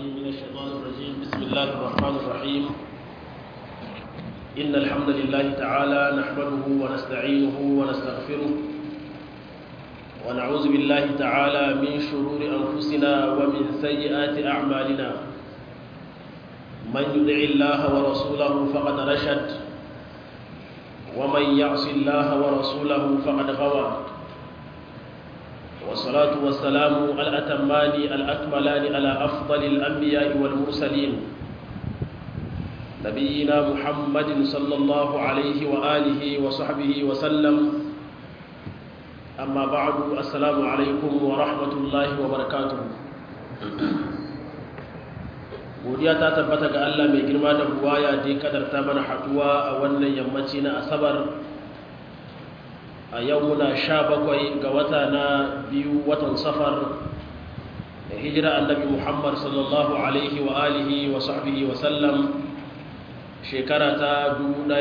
من الشيطان الرجيم بسم الله الرحمن الرحيم إن الحمد لله تعالى نحمده ونستعينه ونستغفره ونعوذ بالله تعالى من شرور أنفسنا ومن سيئات أعمالنا من يدع الله ورسوله فقد رشد ومن يعص الله ورسوله فقد غوى والصلاة والسلام الأتمان الأكملان على أفضل الأنبياء والمرسلين نبينا محمد صلى الله عليه وآله وصحبه وسلم أما بعد السلام عليكم ورحمة الله وبركاته godiya ta tabbata ga Allah mai girma da buwaya da ya kadarta mana haduwa a wannan yammaci na asabar a yau muna sha bakwai ga wata na biyu watan safar da hijira annabi muhammad sallallahu alaihi wa alihi wa sahbihi wa sallam shekara ta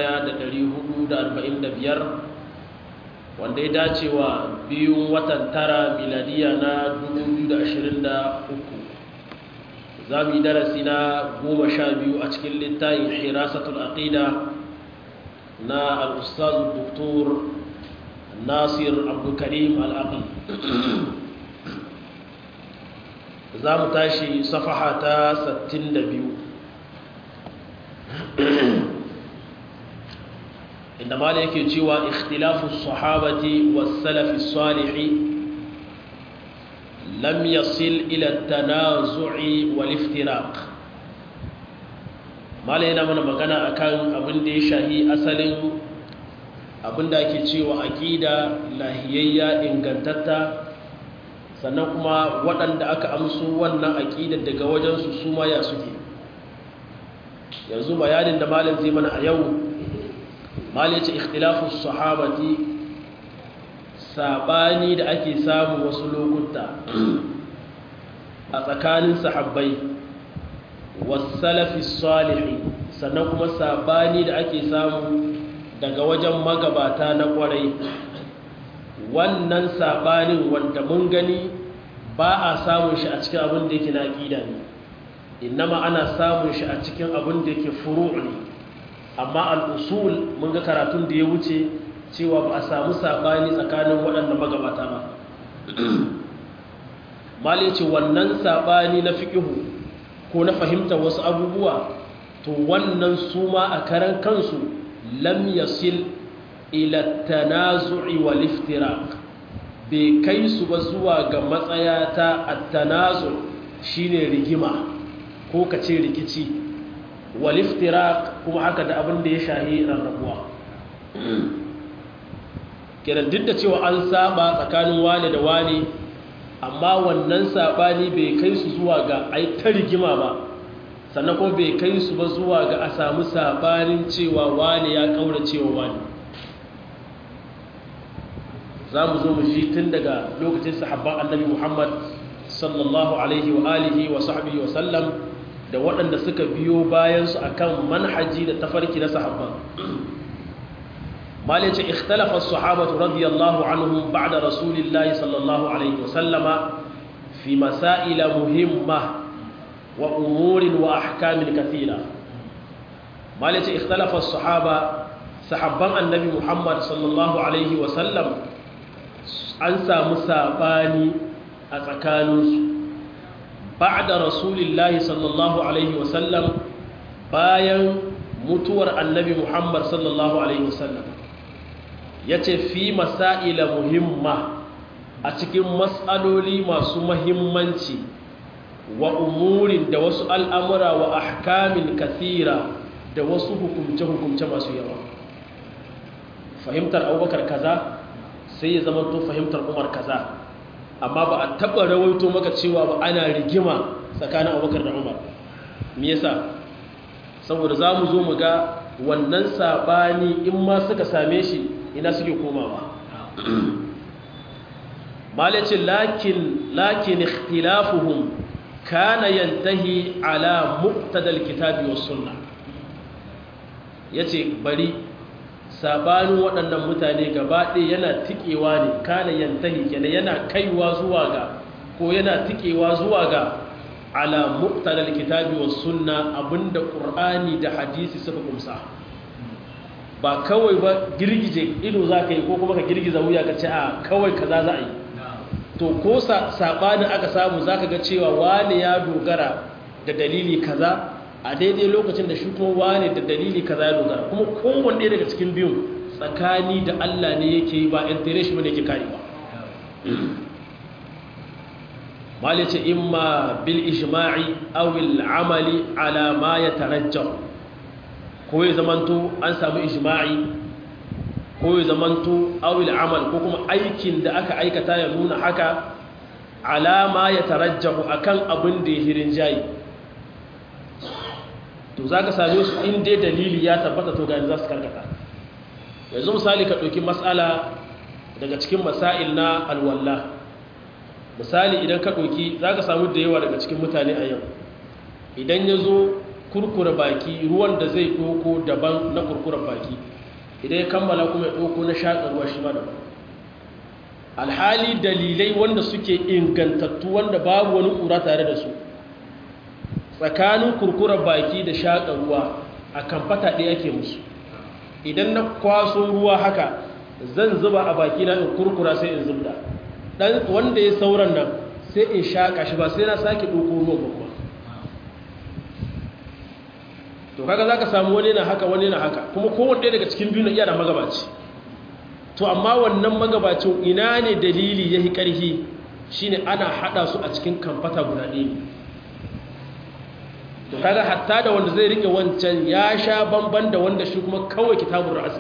1445 wanda ya dace wa biyun watan tara miladiya na 2023 za mu yi darasi na goma sha biyu a cikin littayin hirasatul aqida na al'ustaz doktor nasir abdulkarim al'aqi za mu tashi safaha ta 62 inda mala yake cewa ikhtilafu sahabati was-salafi salihi lam yasil ila tanazu'i wal iftiraq mala yana mana magana akan abin da ya shahi asalin abin da ake cewa aqida lahiyayya ingantatta sannan kuma waɗanda aka amsu wannan aqidar daga wajen su su ma ya suke yanzu bayanin da malam zai mana a yau malam ya ce ikhtilafu sahabati sabani da ake samu wasu lokuta a tsakanin sahabbai wasalafi salihi sannan kuma sabani da ake samu daga wajen magabata na kwarai wannan sabanin wanda mun gani ba a samun shi a cikin abin da yake na ƙida ne innama ana samun shi a cikin abin da yake furu ne amma al'usul mun ga karatun da ya wuce cewa ba a samu saɓani tsakanin waɗanda magabata ba mali ce wannan saɓani na fiƙihu ko na fahimtar wasu abubuwa to wannan su ma a karan kansu lam yasil ila tanazu'i wal iftiraq bai kai su ba zuwa ga matsaya ta at-tanazu shine rigima ko kace rikici wal iftiraq kuma haka da abin da ya shahi rarrabuwa kenan duk da cewa an saba tsakanin wane da wane amma wannan sabani bai kai su zuwa ga ai ta rigima ba sannan kuma bai kai su ba zuwa ga a samu sabanin cewa wane ya kaura cewa wane za mu zo mu shi tun daga lokacin sahabban annabi muhammad sallallahu alaihi wa alihi wa sahbihi wa sallam da waɗanda suka biyo bayansu akan manhaji da tafarki na sahabban مالك اختلف الصحابة رضي الله عنهم بعد رسول الله صلى الله عليه وسلم في مسائل مهمة وأمور وأحكام كثيرة مالك اختلف الصحابة صحابة النبي محمد صلى الله عليه وسلم أنسى مساباني أتكانوس بعد رسول الله صلى الله عليه وسلم باين متور النبي محمد صلى الله عليه وسلم ya ce fi masa'ila muhimma a cikin matsaloli masu mahimmanci wa umurin da wasu al'amura wa ahkamin kathira da wasu hukumce-hukumce masu yawa fahimtar abubakar kaza sai ya zama to fahimtar umar kaza amma ba a taɓa rawaito maka cewa ba ana rigima tsakanin abubakar da umar me yasa saboda za mu zo mu ga wannan saɓani in ma suka same shi ina suke komawa malacin lakin lakin ikhtilafuhum kana yantahi ala muqtadal kitabi was sunna yace bari sabanin waɗannan mutane gaba ɗaya yana tikewa ne kana yantahi kenan yana kaiwa zuwa ga ko yana tikewa zuwa ga ala muqtada alkitabi was sunna abinda qur'ani da hadisi suka kumsa ba kawai ba girgije ido zaka yi ko kuma ka girgiza wuya ka ce a kawai kaza za a yi to ko sabanin aka samu zaka ga cewa wani ya dogara da dalili kaza a daidai lokacin da shi kuma wani da dalili kaza ya dogara kuma kowanne daga cikin biyun tsakani da Allah ne yake yi ba interest bane yake karewa mali ce imma bil ijma'i aw al amali ala ma yatarajjah ko ya zamanto an samu ijma'i ko ya zamanto aw al amal ko kuma aikin da aka aikata ya nuna haka ala ma yatarajjahu akan abin da ya hirin jayi to zaka same su in dai dalili ya tabbata to ga za su karkata yanzu misali ka ɗauki matsala daga cikin masail na alwalla misali idan ka ɗauki za ka samu da yawa daga cikin mutane a yau idan ya zo kurkura baki ruwan da zai ɗoko daban na kurkura baki idan ya kammala kuma ya ɗoko na shaƙa ruwa shi ma daban alhali dalilai wanda suke ingantattu wanda babu wani ƙura tare da su tsakanin kurkura baki da shaƙa ruwa a kamfata ɗaya ke musu idan na kwaso ruwa haka zan zuba a baki na in kurkura sai in zubda dan wanda ya sauran nan sai in shaka shi ba sai na sake doko ruwan ba kuma to kaga zaka samu wani na haka wani na haka kuma kowanne daga cikin biyu na iya da magabaci to amma wannan magabacin ina ne dalili yahi karhi shine ana hada su a cikin kamfata guda ɗaya to kaga hatta da wanda zai rike wancan ya sha bamban da wanda shi kuma kawai kitabun ra'asi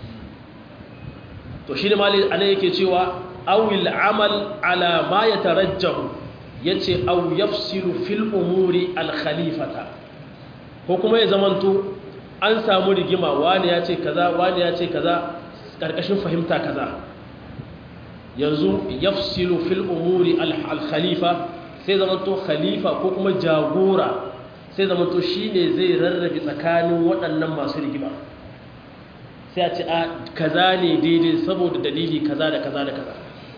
to shi ne mali ana yake cewa awil amal ala ma yatarajjahu yace aw yafsilu fil umuri al khalifata ko kuma ya zamanto an samu rigima wani ya ce kaza wani ya ce kaza karkashin fahimta kaza yanzu yafsilu fil umuri al khalifa sai zamanto khalifa ko kuma jagora sai zama to shi ne zai rarrabe tsakanin waɗannan masu rigima sai a ce a kaza ne daidai saboda dalili kaza da kaza da kaza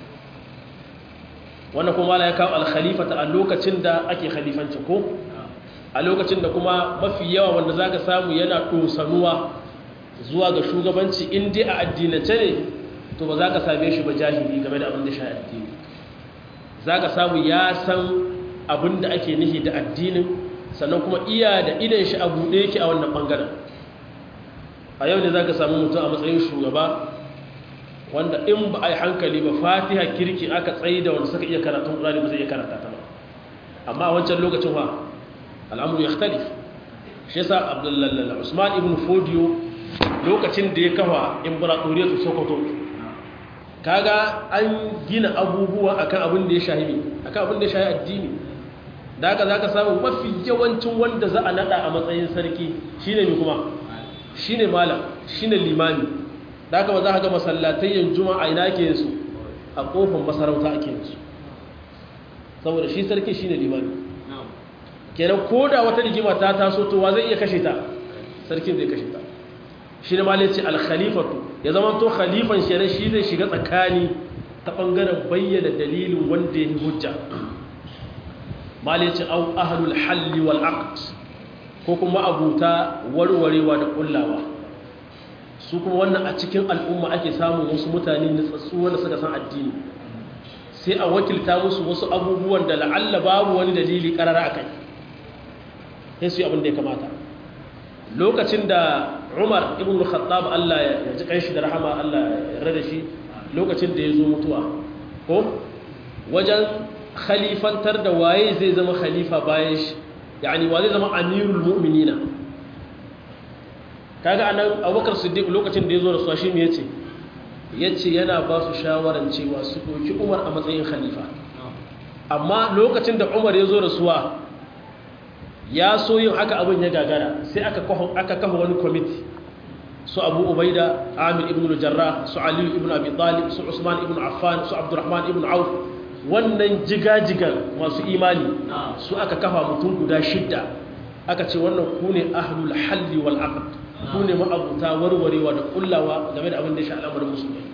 wannan kuma ya kawo alkhalifata a lokacin da ake khalifancin ko a lokacin da kuma mafi yawa wanda za ka samu yana ɗosanuwa zuwa ga shugabanci in dai a addinace ne to ba za ka same shi ba jahili game da abin da sha addini za ka samu ya san abin da ake nihi da addinin sannan kuma iya da idan shi a buɗe yake a wannan ɓangaren a yau ne za ka samu mutum a matsayin shugaba wanda in ba a yi hankali ba fatiha kirki aka tsaye da wanda suka iya karatun ƙurani ba zai iya karata ta ba amma a wancan lokacin wa al'amuru ya khtalif shi yasa abdullalla usman ibn fodiyo lokacin da ya kafa imperatoriyar su sokoto kaga an gina abubuwa akan abin da ya shahi akan abin da ya shahi addini da haka za ka samu mafi yawancin wanda za a nada a matsayin sarki shine mai kuma shine malam shine limami da haka ba za ka ga masallatayyan juma'a ina ke su a kofar masarauta ake su saboda shi sarki shine limami kenan ko da wata rigima ta taso to wa zai iya kashe ta sarkin zai kashe ta shi ne malai ce alkhalifatu ya zama to khalifan shi ne shi zai shiga tsakani ta bangaren bayyana dalilin wanda ya yi hujja malai ce au ahlul halli wal aqd ko kuma abuta warwarewa da kullawa su kuma wannan a cikin al'umma ake samun wasu mutane nutsatsu wanda suka san addini sai a wakilta musu wasu abubuwan da la'alla babu wani dalili karara a kai sai su yi abin da ya kamata lokacin da umar ibn khattab Allah ya ji kanshi da rahama Allah ya rada shi lokacin da ya zo mutuwa ko wajen khalifantar da waye zai zama khalifa bayan shi yani wa zai zama amirul mu'minina kaga anan abubakar siddiq lokacin da ya zo da su shi ne yace yace yana ba su shawaran cewa su doki umar a matsayin khalifa amma lokacin da umar ya zo da suwa ya so yin haka abin ya gagara sai aka kafa wani kwamiti su abu ubaida amir ibn jarrah su aliyu ibn abi talib su usman ibn affan su abdurrahman ibn auf wannan jigajigan masu imani su aka kafa mutum guda shidda aka ce wannan ku ne ahlul halli wal aqd ku ne ma'abuta warwarewa da kullawa game da abin da ya sha al'amarin musulmai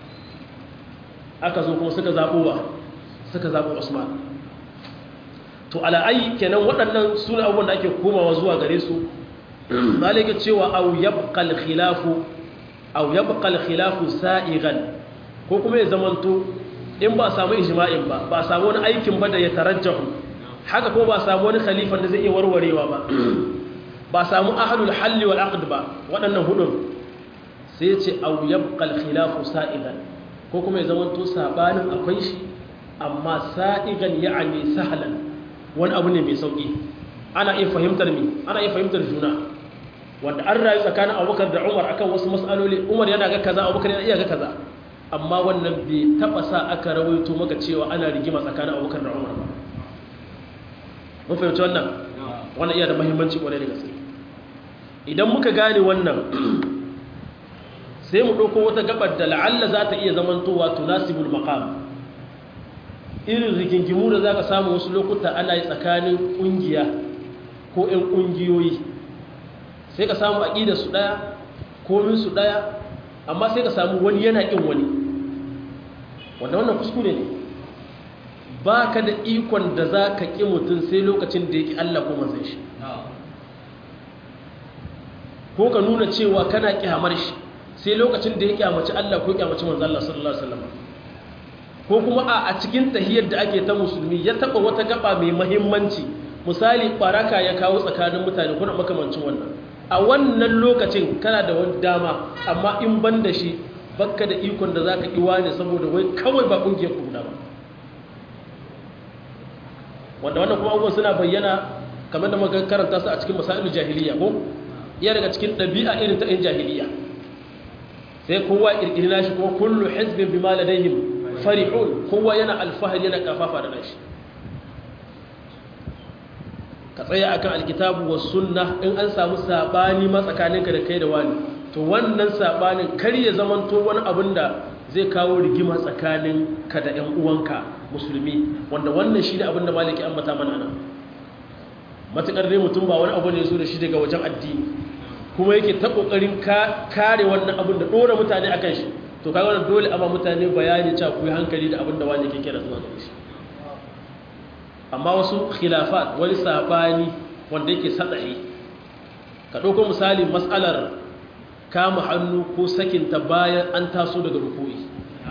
aka zo kuma suka zaɓo ba suka zaɓo usman to ala'ayi kenan waɗannan suna abubuwan da ake komawa zuwa gare su malika cewa au yabqal khilafu au yabqal khilafu sa'igan ko kuma ya zamanto in ba samu ijma'in ba ba samu wani aikin ba da ya tarajjahu haka ko ba samu wani khalifan da zai iya warwarewa ba ba samu ahlul halli wal aqd ba waɗannan hudun sai ya ce au yabqal khilafu sa'igan ko kuma ya zamanto sabanin akwai shi amma sa'igan ya'ani sahlan wani abu ne mai sauki ana iya fahimtar mi ana iya fahimtar juna wanda an rayu tsakanin abubakar da umar akan wasu matsaloli umar yana ga kaza abubakar yana iya ga kaza amma wannan bai taba sa aka rawaito maka cewa ana rigima tsakanin abubakar da umar ba mun fahimci wannan wannan iya da muhimmanci kwarai da gaske idan muka gane wannan sai mu ɗauko wata gabar da la'alla za ta iya zamantowa tunasibul maqam irin rigingimu da za ka samu wasu lokuta ana yi tsakanin ƙungiya ko 'yan ƙungiyoyi sai ka samu aƙida su ɗaya komin su ɗaya amma sai ka samu wani yana ƙin wani wanda wannan kuskure ne ba ka da ikon da za ka ƙi mutum sai lokacin da ya ƙi Allah ko manzan shi ko ka nuna cewa kana ƙyamar shi sai lokacin da ya ƙyamaci Allah ko ƙyamaci manzan Allah sallallahu Alaihi wasallam ko kuma a cikin tahiyar da ake ta musulmi ya taba wata gaba mai mahimmanci misali baraka ya kawo tsakanin mutane kuna makamancin wannan a wannan lokacin kana da wani dama amma in ban da shi bakka da ikon da zaka iwa ne saboda wai kawai ba kungiyar ku guda ba wanda wannan kuma abubuwan suna bayyana kamar da muka karanta su a cikin masailul jahiliya ko iya daga cikin ɗabi'a irin ta 'yan jahiliya sai kowa ƙirƙiri nashi kuma kullu hizbin bima ladayhim farihun kowa yana alfahari yana kafafa da nashi ka tsaya akan alkitabu was sunna in an samu sabani matsakaninka da kai da wani to wannan sabanin kar ya zamanto wani abin da zai kawo rigima tsakanin ka da ƴan uwanka musulmi wanda wannan shine abin da maliki ambata mana nan matakar dai mutum ba wani abu ne zo da shi daga wajen addini kuma yake ta kokarin kare wannan abin da dora mutane akan shi to kaga wannan dole amma mutane bayani cewa ku yi hankali da abin da wani ke kira zuwa gare shi amma wasu khilafat wani sabani wanda yake sadahi ka dauko misali mas'alar kama hannu ko sakinta bayan an taso daga ruku'i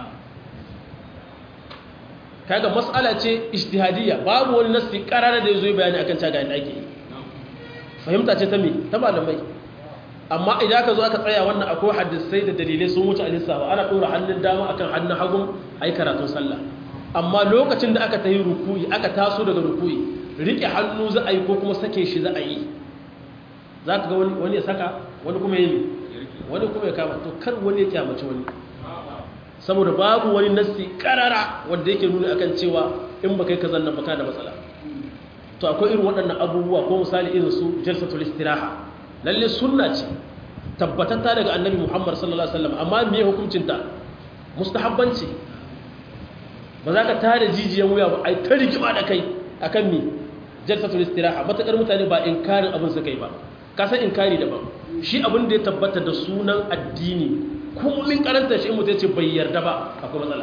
kaga mas'ala ce ijtihadiyya babu wani nasi karara da yazo bayani akan ta ga yadda ake yi fahimta ce ta me ta malamai amma idan aka zo aka tsaya wannan akwai hadisai da dalilai sun wuce alisawa ana ɗora hannun dama akan hannun hagun a yi karatun sallah amma lokacin da aka ta yi rukuyi aka taso daga rukuyi riƙe hannu za a yi ko kuma sake shi za a yi za ka ga wani ya saka wani kuma ya yi wani kuma ya kama to kar wani ya kyamaci wani saboda babu wani nassi karara wanda yake nuna akan cewa in ba kai ka zanna baka da matsala to akwai irin waɗannan abubuwa ko misali irin su jalsatul istiraha lalle sunna ce tabbatatta daga annabi Muhammad sallallahu alaihi wasallam amma me hukuncin ta mustahabbanci ba za ka tare jijiyan wuya ba ai ta rigima da kai akan me jalsatul istiraha matakar mutane ba inkarin abin su kai ba ka san inkari daban shi abin da ya tabbata da sunan addini kullun karanta shi mutum ce bai yarda ba akwai matsala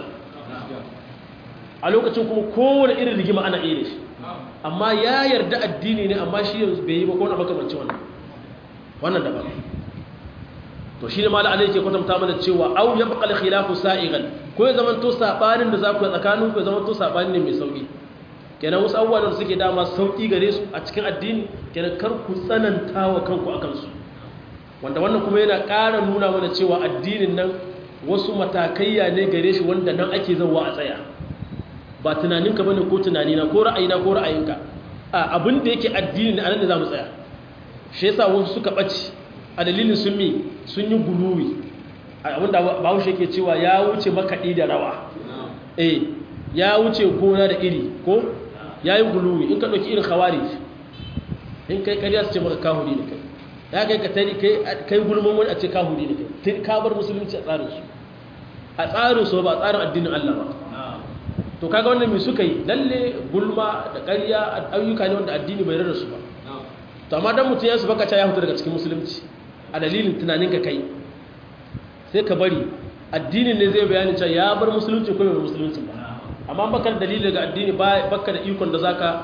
a lokacin kuma kowane irin rigima ana iya shi amma ya yarda addini ne amma shi yanzu bai yi ba ko na makamancin wannan wannan daban to shi ne mala alai ke kwatanta mana cewa au ya baƙal khilafu sa'igan ko ya zama to sabanin da za ku yi tsakanin ku ya zama to sabanin ne mai sauki kenan wasu abubuwa da suke dama sauki gare su a cikin addini kenan kar ku tsananta wa kanku akan su wanda wannan kuma yana ƙara nuna mana cewa addinin nan wasu matakaiya ne gare shi wanda nan ake zauwa a tsaya ba tunaninka bane ko tunanina ko ra'ayina ko ra'ayinka a abin da yake addini ne anan da zamu tsaya shi yasa wasu suka bace a dalilin sun mi sun yi guluwi abin da Bahaushe yake cewa ya wuce makaɗi da rawa eh ya wuce gona da iri ko ya yi guluwi in ka ɗauki irin khawarij in kai ƙarya su ce maka kahuri ne kai ya kai ka tari kai gulman wani a ce kahuri ne kai ka bar musulunci a tsarin su a tsarin su ba a tsarin addinin Allah ba to kaga wannan mai suka yi lalle gulma da ƙarya ayyuka ne wanda addini bai rarra su ba to amma dan mutum ya su baka ya fita daga cikin musulunci a dalilin tunanin ka kai sai ka bari addinin ne zai bayani cewa ya bar musulunci ko bai musulunci ba amma baka da dalili daga addini baka da ikon da zaka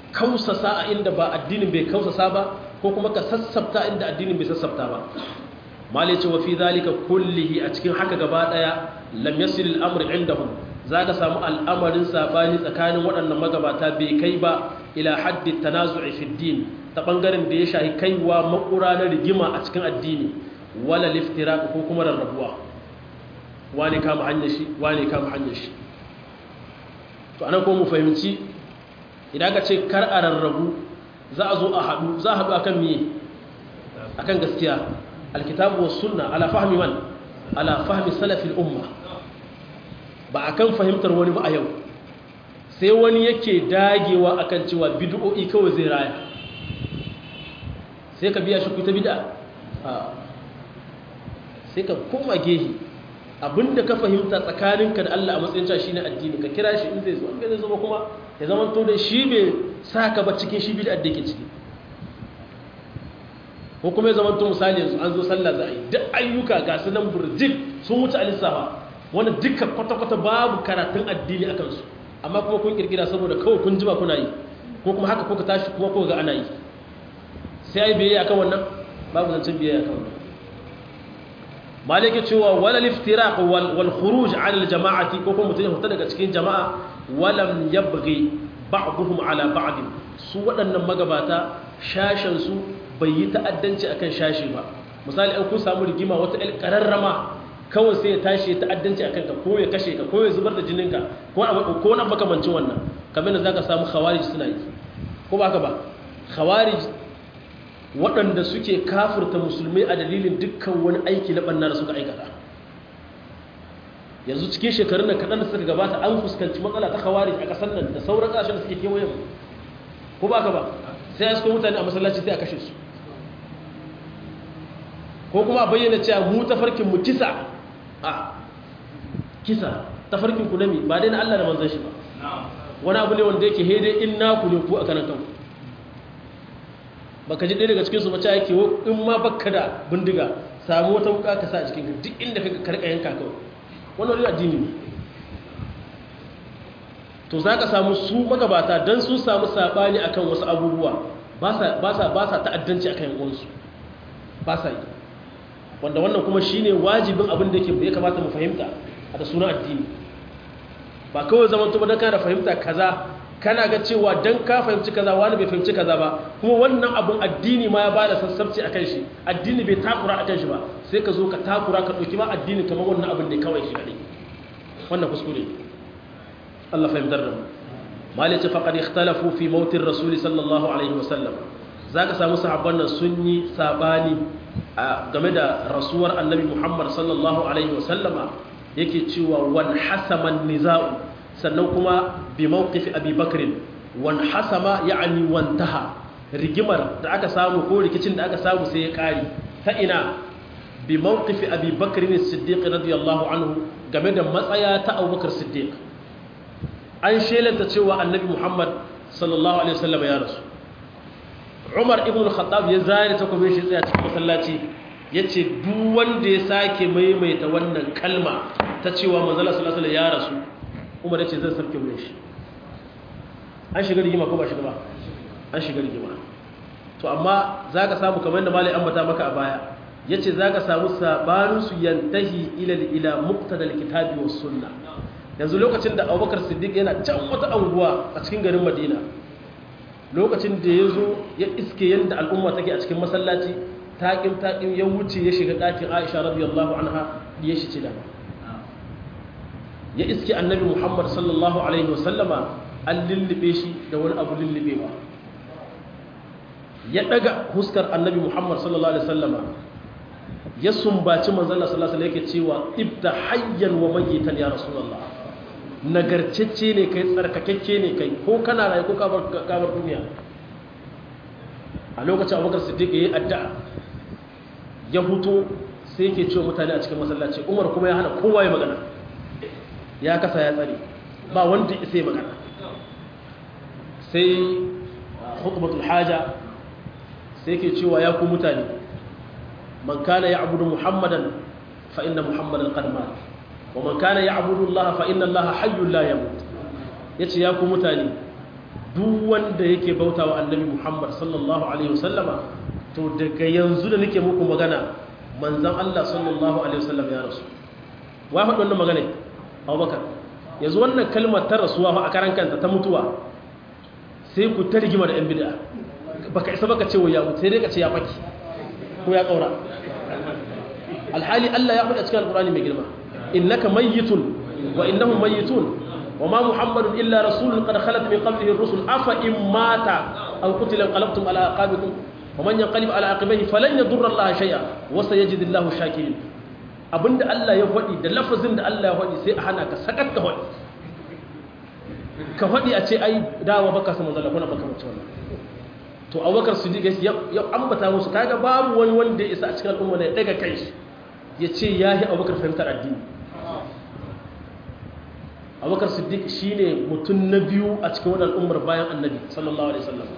kausasa a inda ba addinin bai kausasa ba ko kuma ka sassabta inda addinin bai sassabta ba mali ce wa fi zalika kullihi a cikin haka gaba daya lam yasil al-amr indahum zaka samu al'amarin sabani tsakanin waɗannan magabata bai kai ba ila haddi tanazu'i fi din ta bangaren da ya shahi kaiwa makura na rigima a cikin addini wala liftiraq ko kuma rarrabuwa wani kama hanyar shi wani kama hanyar shi to anan ko mu fahimci idan ka ce kar a rarrabu za a zo a haɗu za a haɗu akan miye akan gaskiya alkitabu was sunna ala fahmi man ala fahmi salafil umma ba akan fahimtar wani ba a yau sai wani yake dagewa akan cewa bid'o'i kawai zai raya sai ka biya shi ku ta bid'a sai ka koma gehi abinda ka fahimta tsakaninka da Allah a matsayin cewa shine addini ka kira shi in zai zo in zai zo kuma ya zama to da shi bai saka ba cikin shi bid'a da yake ciki ko kuma ya zama to misali yanzu an zo sallah za a yi duk ayyuka ga su nan burjik sun wuce alisafa wanda duka kwata-kwata babu karatun addini a kansu amma kuma kun kirkira saboda kawai kun jima kuna yi ko kuma haka kuka tashi kuma kuka ga ana yi sai ai biyayya akan wannan babu zancen biyayya akan wannan malike cewa wala liftiraq wal wal khuruj an al jama'ati ko kuma mutum ya fita daga cikin jama'a walam yabghi ba'dhum ala ba'd su waɗannan magabata shashin su bai yi ta'addanci akan shashi ba misali an kun samu rigima wata el kararrama kawai sai ya tashi ya ta'addanci akan ka ko ya kashe ka ko ya zubar da jininka ko ko na makamancin wannan kamar da zaka samu khawarij suna yi ko ba haka ba khawarij waɗanda suke kafurta musulmai a dalilin dukkan wani aiki na ɓanna da suka aikata yanzu cikin shekarun da kaɗan da suka gabata an fuskanci matsala ta kawari a ƙasar nan da sauran ƙasashen da suke kewaye mu ko ba ka ba sai ya suka mutane a masallaci sai a kashe su ko kuma bayyana cewa mu tafarkin mu kisa a kisa tafarkin ku nami ba dai na Allah da manzon shi ba wani abu ne wanda yake hede in naku ne ku a kanan kanku baka ji ɗaya daga cikinsu mace yake in ma baka da bindiga samu wata wuka ka sa a cikin duk inda ka karka yanka kawai wannan wani addini ne to za ka samu su magabata don sun samu saɓani akan wasu abubuwa ba sa ta'addanci akan yankunsu ba sa yi wanda wannan kuma shi ne wajibin abin da ya kamata mu fahimta a da suna addini ba kawai zaman tuba don kana fahimta kaza kana ga cewa dan ka fahimci kaza wani bai fahimci kaza ba kuma wannan abun addini ma ya bada sassabci akan shi addini bai takura akan shi ba sai ka zo ka takura ka dauki ma addini kamar wannan abin ne kawai shi kadai wannan kuskure Allah fahimtar da mu malice faqad ikhtalafu fi maut ar-rasul sallallahu alaihi wasallam zaka samu sahabban nan sun yi sabani game da rasuwar annabi Muhammad sallallahu alaihi wasallama yake cewa wan hasaman nizau sannan kuma bi mawqifi abi bakr wan hasama ya'ni wantaha rigimar da aka samu ko rikicin da aka samu sai ya kare ta ina bi mawqifi abi bakr as-siddiq radiyallahu anhu game da matsaya ta abubakar siddiq an shelanta cewa annabi muhammad sallallahu alaihi wasallam ya rasu umar ibn al-khattab ya zare takobin shi tsaya cikin masallaci yace duk wanda ya sake maimaita wannan kalma ta cewa manzala sallallahu alaihi wasallam ya rasu umar ya ce zan sarki wurin shi an shiga rigima ko ba shiga ba an shiga rigima to amma za ka samu kamar da malai ambata maka a baya ya ce za ka samu sabaninsu yantahi ilal ila muktadal kitabi wa sunna yanzu lokacin da abubakar siddiq yana can wata anguwa a cikin garin madina lokacin da ya zo ya iske yadda al'umma take a cikin masallaci taƙin taƙin ya wuce ya shiga ɗakin aisha radiyallahu anha ya shi ce dama ya iske annabi muhammad sallallahu alaihi wasallama an lullube shi da wani abu lullubewa ya daga huskar annabi muhammad sallallahu alaihi wasallama ya sumbaci manzala sallallahu alaihi yake cewa ibda hayyan wa magitan ya rasulullah nagarcecce ne kai tsarkakakke ne kai ko kana rayu ko kabar duniya a lokacin abubakar siddiq ya yi addu'a ya huto sai yake cewa mutane a cikin masallaci umar kuma ya hana kowa ya magana ya kasa ya tsare ba wanda isa ya magana sai hukumatul haja sai ke cewa ya ku mutane man kana ya abudu muhammadan fa inna muhammadan qad mat wa man kana ya abudu allah fa inna allah hayyun la yamut yace ya ku mutane duk wanda yake bauta wa annabi muhammad sallallahu alaihi wasallama to daga yanzu da nake muku magana manzan allah sallallahu alaihi wasallam ya rasu wa faɗi wannan magana abubakar yanzu wannan kalmar ta rasuwa a karan kanta ta mutuwa sai ku ta rigima da 'yan bida baka isa baka ce wa ya mutu sai dai ka ce ya faki ko ya ƙaura alhali allah ya faɗi a cikin alƙur'ani mai girma innaka mayyitun wa innahum mayyitun wa ma muhammadun illa rasulun qad khalat min qablihi ar-rusul afa in mata aw qutila qalabtum ala aqabikum wa man yanqalib ala aqibihi falan yadurra allaha shay'a wa sayajidu allahu shakirin abinda Allah ya faɗi da lafazin da Allah ya faɗi sai a hana ka sakat ka faɗi ka faɗi a ce ai dawa baka sama zalla kuna baka mace wannan to abubakar siddiq ya ambata musu kaga babu wani wanda ya isa a cikin al'umma ne daga kai ya ce ya yi abubakar fahimtar addini abubakar siddiq shine mutum na biyu a cikin wani al'ummar bayan annabi sallallahu alaihi wasallam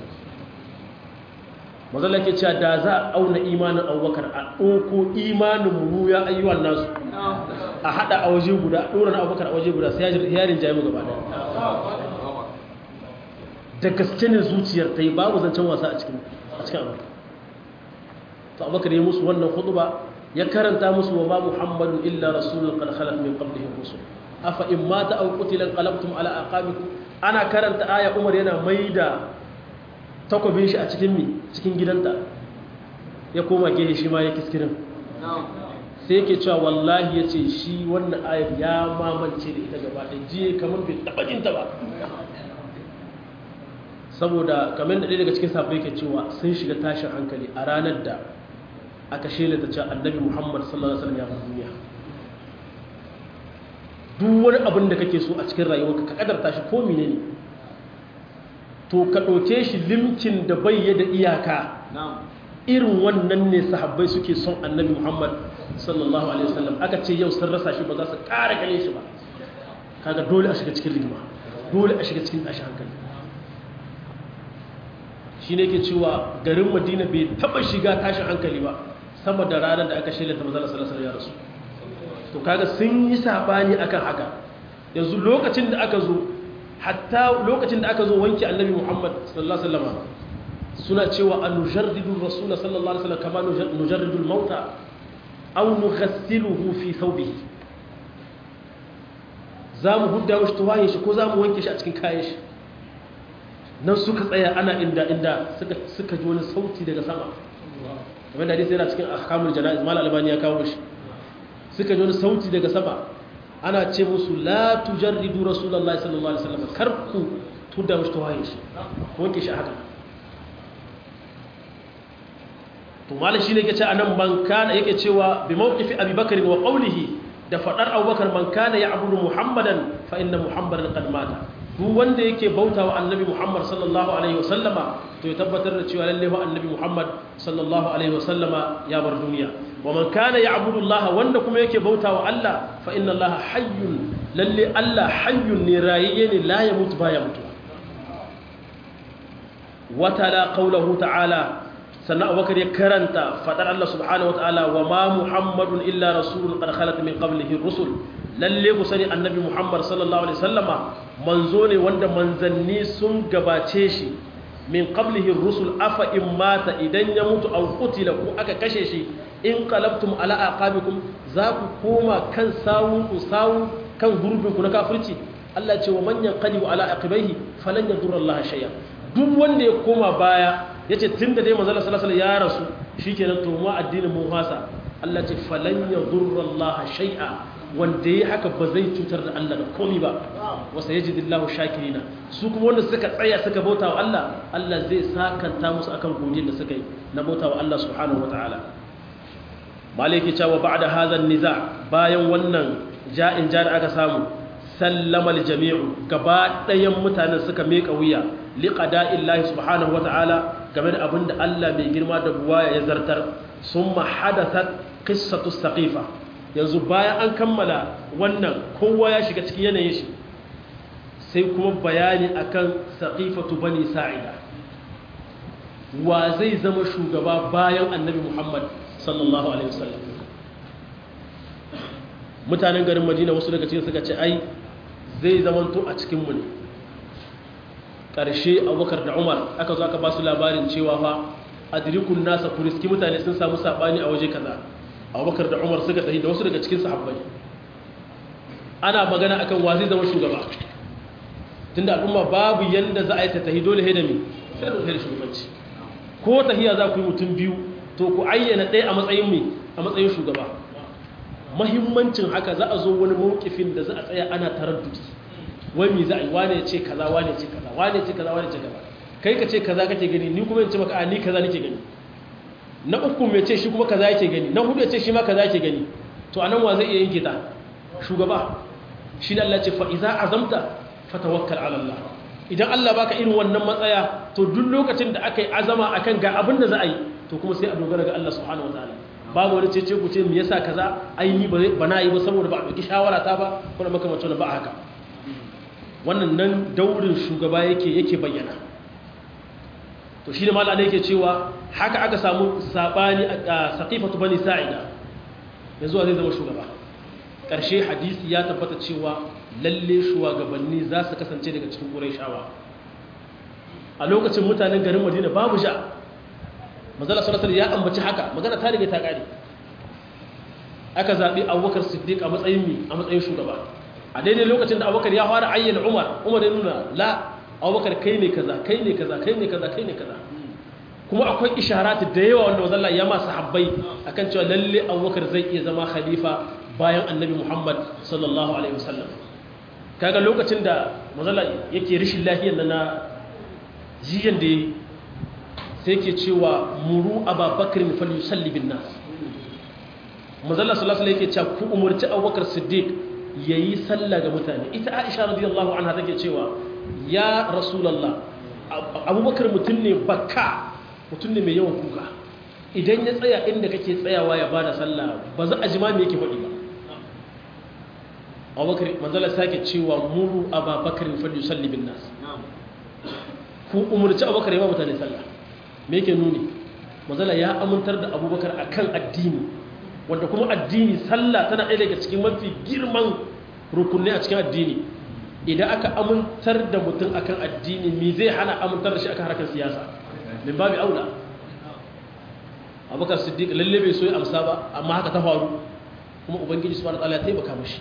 mazala ke cewa da za a auna imanin abubakar a ɗauko imanin mu ya ayyuwan nasu a haɗa a waje guda a ɗora na abubakar a waje guda sai yarin jayi mu gaba ɗaya da gaske ne zuciyar ta yi babu zancen wasa a cikin abubakar to abubakar ya musu wannan hutuba ya karanta musu wa ma muhammadu illa rasulun qad khalat min qablihi rusul afa in mata aw qutila qalabtum ala aqabikum ana karanta aya umar yana maida takwabin shi a cikin mi cikin gidanta ya koma gehe shi ma ya kiskirin sai yake cewa wallahi ya ce shi wannan ayar ya mamance da ita gaba da jiye kamar bai taɓa jinta ba saboda kamar da ɗaya daga cikin sabai ke cewa sun shiga tashin hankali a ranar da aka shela ta cewa annabi muhammad sallallahu alaihi wasallam ya bar duniya duk wani abin da kake so a cikin rayuwarka ka kadarta shi ko menene ne to ka ɗauke shi limkin da bai da iyaka irin wannan ne sahabbai suke son annabi muhammad sallallahu alaihi wasallam aka ce yau sun rasa shi ba za su ƙara gane shi ba kaga dole a shiga cikin rigima dole a shiga cikin tashi hankali shi ne ke cewa garin madina bai taɓa shiga tashin hankali ba sama da ranar da aka shirya ta mazala salasar ya rasu to kaga sun yi saɓani akan haka yanzu lokacin da aka zo hatta lokacin da aka zo wanke annabi Muhammad sallallahu alaihi wasallam suna cewa an nujarridu rasul sallallahu alaihi wasallam kama nujarridu al-mauta aw nughassiluhu fi thawbihi zamu hudda mishi tuwayin shi ko zamu wanke shi a cikin kayan shi nan suka tsaya ana inda inda suka suka ji wani sauti daga sama kamar da hadisi yana cikin ahkamul janaiz mal albani ya kawo shi suka ji wani sauti daga sama ana ce musu la tujarridu rasulullahi sallallahu alaihi wasallam kar ku tudda mushi tawaye shi wanke shi haka to malai shine yake ce anan man kana yake cewa bi mawqifi abubakar wa qawlihi da fadar abubakar man kana ya'budu muhammadan fa inna muhammadan qad mata duk wanda yake bautawa annabi muhammad sallallahu alaihi wasallama to ya tabbatar da cewa lalle wa annabi muhammad sallallahu alaihi wasallama ya bar duniya wa man kana ya'budu allaha wanda kuma yake bautawa allah fa inna allaha hayyun lalle allah hayyun ne rayayye ne la ya mutu baya mutuwa wa tala qawluhu ta'ala sannan abubakar ya karanta fadar allah subhanahu wa ta'ala wa ma muhammadun illa rasulun qad khalat min qablihi rusul lalle ku sani annabi muhammad sallallahu alaihi wasallama manzo ne wanda manzanni sun gabace shi min qablihi rusul afa in mata idan ya mutu aw qutila ku aka kashe shi in qalabtum ala aqabikum za ku koma kan sawun ku sawu kan gurbin ku na kafirci Allah ce wa man yanqalibu ala aqibaihi falan yadurra Allah shay'a duk wanda ya koma baya yace tunda dai manzo sallallahu alaihi wasallam ya rasu shikenan to mu addinin mu fasa Allah ce falan yadurra Allah shay'a wanda ya haka ba zai cutar da Allah da komi ba wasa yaji dillahu shakirina su kuma wanda suka tsaya suka bauta wa Allah Allah zai sakanta musu akan godiyar da suka yi na bauta wa Allah subhanahu wataala maliki cewa ba'da hadha niza bayan wannan ja'in ja da aka samu sallama aljami'u gaba ɗayan mutanen suka meka wuya liqada'illahi subhanahu wataala game da abinda Allah mai girma da buwaya ya zartar summa hadathat qissatu saqifa yanzu bayan an kammala wannan kowa ya shiga cikin yanayin shi sai kuma bayani akan saqifatu bani sa'ida wa zai zama shugaba bayan annabi Muhammad sallallahu alaihi wasallam mutanen garin Madina wasu daga cikin suka ce ai zai zamanto a cikin mu ne ƙarshe abubakar da umar aka zo aka ba su labarin cewa fa adrikun nasa kuriski mutane sun samu saɓani a waje kaza abubakar da umar suka tafi da wasu daga cikin sahabbai ana magana akan wa zai zama shugaba tunda al'umma babu yanda za a yi ta tahi dole da mi sai da shugabanci ko tahiya za ku yi mutum biyu to ku ayyana ɗaya a matsayin mi a matsayin shugaba mahimmancin haka za a zo wani mawukifin da za a tsaya ana taraddudi wani za a yi wane ya ce kaza wane ya ce kaza wane ya ce kaza wane ya ce kaza kai ka ce kaza kake gani ni kuma in ce maka a ni kaza nake gani na uku mai ce shi kuma kaza yake gani na hudu ya ce shi ma kaza yake gani to anan wa zai iya yanke ta shugaba shi da Allah ce fa iza azamta fatawakkal ala Allah idan Allah baka irin wannan matsaya to duk lokacin da aka yi azama akan ga abin da za a yi to kuma sai a dogara ga Allah subhanahu wataala babu wani cece ku ce me yasa kaza ai ni ba na yi ba saboda ba a dauki shawara ta ba kuma makamacin ba haka wannan nan daurin shugaba yake yake bayyana to shi ne malala yake cewa haka aka samu sabani a saqifatu bani sa'ida yanzu zai zama shugaba ƙarshe hadisi ya tabbata cewa lalle shugabanni za su kasance daga cikin ƙurayshawa a lokacin mutanen garin madina babu sha mazala salasar ya ambaci haka magana ta riga ta ƙare aka zaɓi abubakar siddiq a matsayin mi a matsayin shugaba a daidai lokacin da abubakar ya fara ayyana umar umar ya nuna la abubakar kai ne kaza kai ne kaza kai ne kaza kai ne kaza kuma akwai isharatu da yawa wanda wazalla ya masu habbai akan cewa lalle abubakar zai iya zama khalifa bayan annabi muhammad sallallahu alaihi wasallam kaga lokacin da mazalla yake rishin lafiyar na jiyan da yi sai ke cewa muru ababakar fal yusalli bin nas mazalla sallallahu alaihi yake cewa ku umurci abubakar siddiq yayi sallah ga mutane ita aisha radiyallahu anha take cewa ya rasulullah abubakar mutum ne bakka mutum ne mai yawan kuka idan ya tsaya inda kake tsayawa ya bada sallah ba za a jima me yake faɗi ba abubakar manzala sake cewa muru ababakar fal yusalli bin nas ku umurci abubakar ya ba mutane sallah me yake nuni manzala ya amintar da abubakar akan addini wanda kuma addini sallah tana ɗaya daga cikin mafi girman rukunni a cikin addini idan aka amintar da mutum akan addini me zai hana amintar da shi akan harkar siyasa min babu aula abubakar siddiq lalle bai so ya amsa ba amma haka ta faru kuma ubangiji subhanahu wataala ya taimaka mishi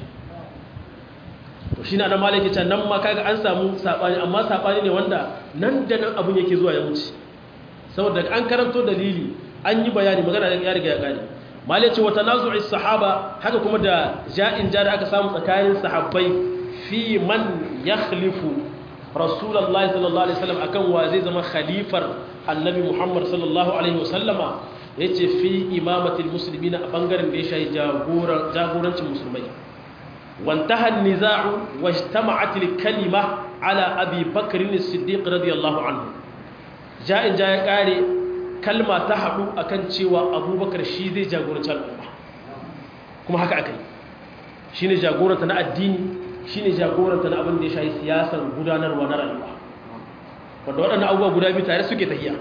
to shi na nan malaki can nan ma kaga an samu sabani amma sabani ne wanda nan da nan abun yake zuwa ya wuce saboda an karanto dalili an yi bayani magana ya riga ya gane malai ce wata nazu'i sahaba haka kuma da ja'in ja da aka samu tsakanin sahabbai fi man yakhlifu rasulullahi sallallahu alaihi wasallam akan wa zai zama khalifar annabi muhammad sallallahu alaihi wasallama yace fi imamatil muslimina a bangaren da ya shayi jagorancin musulmai وانتهى النزاع واجتمعت الكلمة على أبي بكر الصديق رضي الله عنه جاء جاء قاري كلمة تحدو أكن شوى أبو بكر شيزي جاغورة الأمة كما هكا أكي شيني جاغورة تنا الدين شيني جاغورة تنا أبن دي شاي سياسة غدانا ونرى الله wanda waɗannan abubuwa guda biyu tare suke tafiya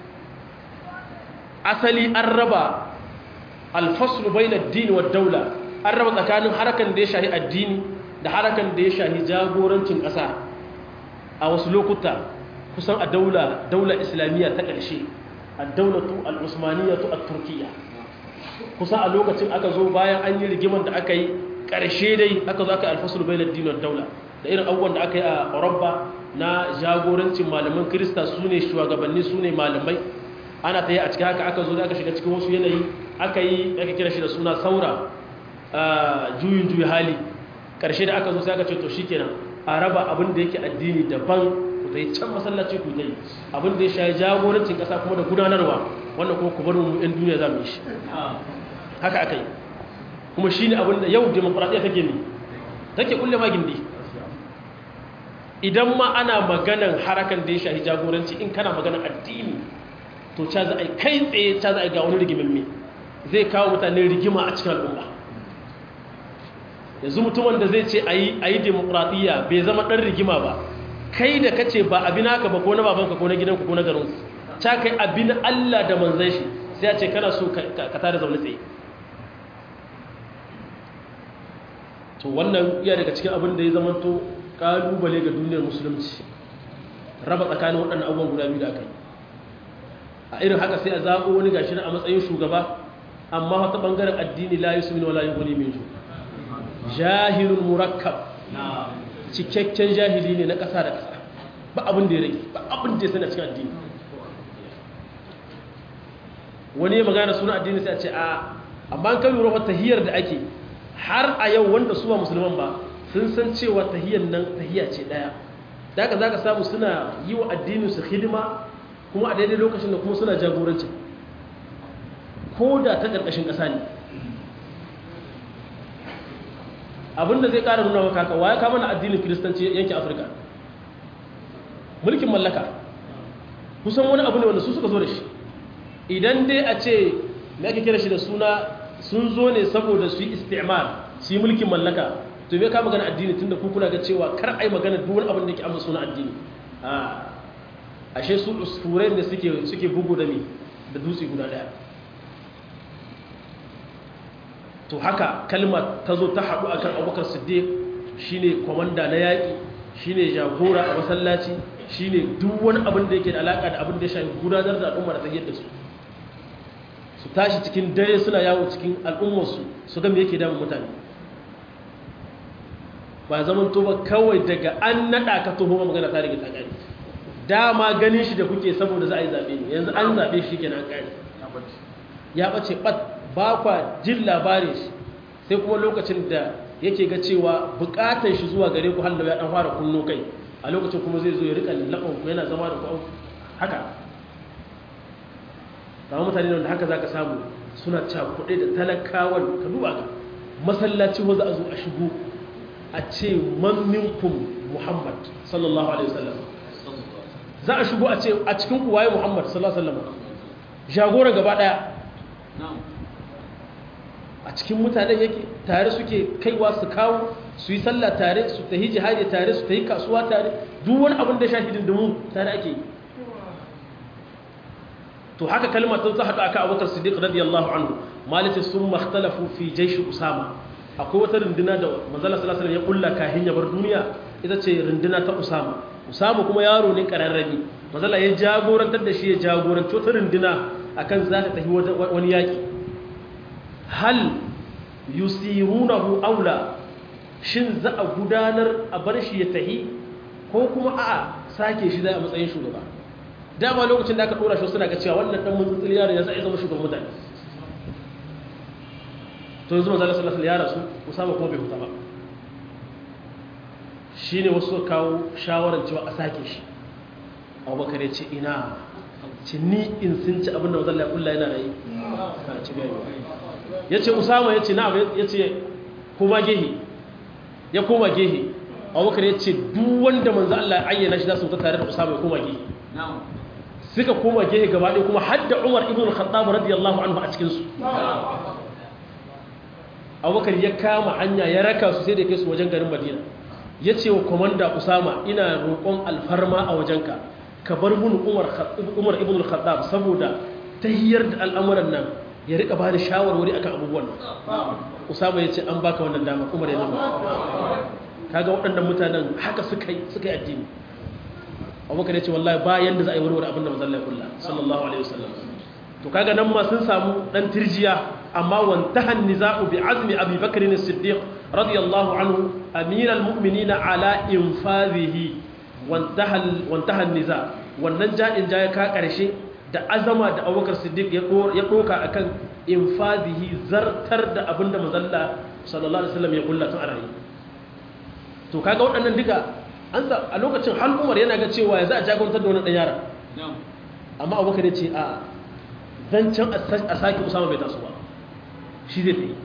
asali an raba alfaslu bai na dini wa daula an raba tsakanin harakan da ya shahi addini da harakan da ya shahi jagorancin ƙasa a wasu lokuta kusan a daula daula islamiyya ta ƙarshe a daulatu al'usmaniyatu a turkiya kusan a lokacin aka zo bayan an yi rigiman da aka yi ƙarshe dai aka zo aka alfasul bai dinar daula da irin abubuwan da aka yi a rabba na jagorancin malaman kirista su ne shugabanni su ne malamai ana ta yi a cikin haka aka zo da aka shiga cikin wasu yanayi aka yi aka kira shi da suna saura juyin juyi hali ƙarshe da aka zo sai aka ce to shikenan a raba abin da yake addini daban ku zai can masallaci ku dai abin da ya shayi jagorancin ƙasa kuma da gudanarwa wannan kuma ku bar mu ɗan duniya za mu yi shi haka aka yi kuma shi ne abin da yau demokuraɗiyya take ne take kulle ma gindi idan ma ana maganan harakan da ya shahi jagoranci in kana maganan addini to ca za a yi kai tsaye ca za a yi ga wani rigimin zai kawo mutane rigima a cikin al'umma yanzu mutumin da zai ce a yi demokuraɗiyya bai zama ɗan rigima ba kai da kace ba abin haka ba ko na babanka ko na gidanku ko na garin ta kai abin Allah da manzan shi sai ya ce kana so ka tare zaune tsaye to wannan iya daga cikin abin da ya zama to kalubale ga duniyar musulunci raba tsakanin waɗannan abubuwan guda biyu da aka yi a irin haka sai a zaɓo wani gashi a matsayin shugaba amma wata ɓangaren addini la yusu min wala yughni min jahilun murakkab cikakken jahili ne na ƙasa da ƙasa ba abin da ya rage ba abin da ya sani a cikin addini wani ya magana suna addini sai a ce a amma an kan lura tahiyar da ake har a yau wanda su ba musulman ba sun san cewa tahiyar nan tahiya ce ɗaya da haka za ka samu suna yi wa addinin su hidima kuma a daidai lokacin da kuma suna jagorancin ko da ta ƙarƙashin ƙasa ne abinda zai ƙara nuna maka haka waya kama na addinin kiristanci yankin afirka mulkin mallaka kusan wani abu ne wanda su suka zo da shi idan dai a ce me ake kira shi da suna sun zo ne saboda su yi istimar su yi mulkin mallaka to me ka magana addini tunda ku kuna ga cewa kar ai magana duk wani abin da ke amsa suna addini a ashe su usfurai da suke suke bugu da ni da dutse guda daya to haka kalma ta zo ta haɗu akan abubakar siddiq shine komanda na yaƙi shine jagora a masallaci shine duk wani abin da yake da alaka da abin da ya shafi gudanar da al'umma da tsayar da su su tashi cikin dare suna yawo cikin al'ummarsu su ga me yake damun mutane ba zaman to ba kawai daga an naɗa ka tuho magana ta rage ta ƙari dama ganin shi da kuke saboda za a yi zaɓe ne yanzu an zaɓe shi kenan ƙari ya ɓace ɓat ba kwa jin labarin shi sai kuma lokacin da yake ga cewa buƙatar shi zuwa gare ku hallo ya ɗan fara kunno kai a lokacin kuma zai zo ya rika lallaɓan ku yana zama da ku haka kama mutane da haka za ka samu suna cakuɗe da talakawan ka duba ga masallaci wa za a zo a shigo a ce man minkum muhammad sallallahu alaihi wasallam za a shigo a ce a cikin kuwaye muhammad sallallahu alaihi wasallam jagora gaba daya a cikin mutanen yake tare suke kaiwa su kawo su yi sallah tare su tahi jihadi tare su tahi kasuwa tare duk wani abin da shahidin da mu tare ake yi to haka kalmar ta ta haɗu aka abubakar siddiq radiyallahu anhu malati sun makhtalafu fi jaishi usama akwai wata runduna da manzala sallallahu alaihi ya kulla kahin ya bar duniya ita ce runduna ta usama usama kuma yaro ne kararrabi manzala ya jagorantar da shi ya jagoranci wata runduna akan za ta tafi wani yaki hal yusirunahu aula shin za a gudanar a bar shi ya tahi ko kuma a sake shi zai a matsayin shugaba dama lokacin da aka dora shi suna ga cewa wannan dan mutsutsul yaron ya sai zama shugaban mutane to yanzu manzo sallallahu alaihi ya rasu Usama kuma bai huta ba shine wasu kawo shawarar cewa a sake shi Abubakar ya ce ina ce ni in sun ci abinda manzo Allah ya kulla yana rayi ka ci gari yace Usama yace na yace kuma gehe ya koma gehe Abubakar ya ce duk wanda manzo Allah ya ayyana shi za su ta tare da Usama ya koma gehe suka koma gehe gaba ɗaya kuma hadda umar ibn khattab radiyallahu anhu a cikinsu abubakar ya kama hanya ya raka su sai da kai su wajen garin madina ya ce wa komanda usama ina roƙon alfarma a wajenka ka bar mun umar ibn khattab saboda ta hiyar da al'amuran nan ya rika ba da shawarwari akan abubuwan nan usama ya ce an baka wannan dama umar ya zama kaga waɗannan mutanen haka suka yi addini abubakar ya ce wallahi ba yanda za a yi warware abin da mazalla ya kulla sallallahu alaihi wasallam to kaga nan ma sun samu dan tirjiya amma wantahan niza'u bi azmi abi bakr as-siddiq radiyallahu anhu amiral mu'minina ala infadhihi wantaha wantaha niza wannan ja'in ja ya ka karshe da azama da abubakar siddiq ya doka akan infadhihi zartar da abin da mazalla sallallahu alaihi wasallam ya kulla tun a rayi to kaga waɗannan duka an a lokacin hal umar yana ga cewa ya za a jagontar da wani ɗan yara amma abubakar ya ce a zancen a sake usama bai taso ba shi zai ta yi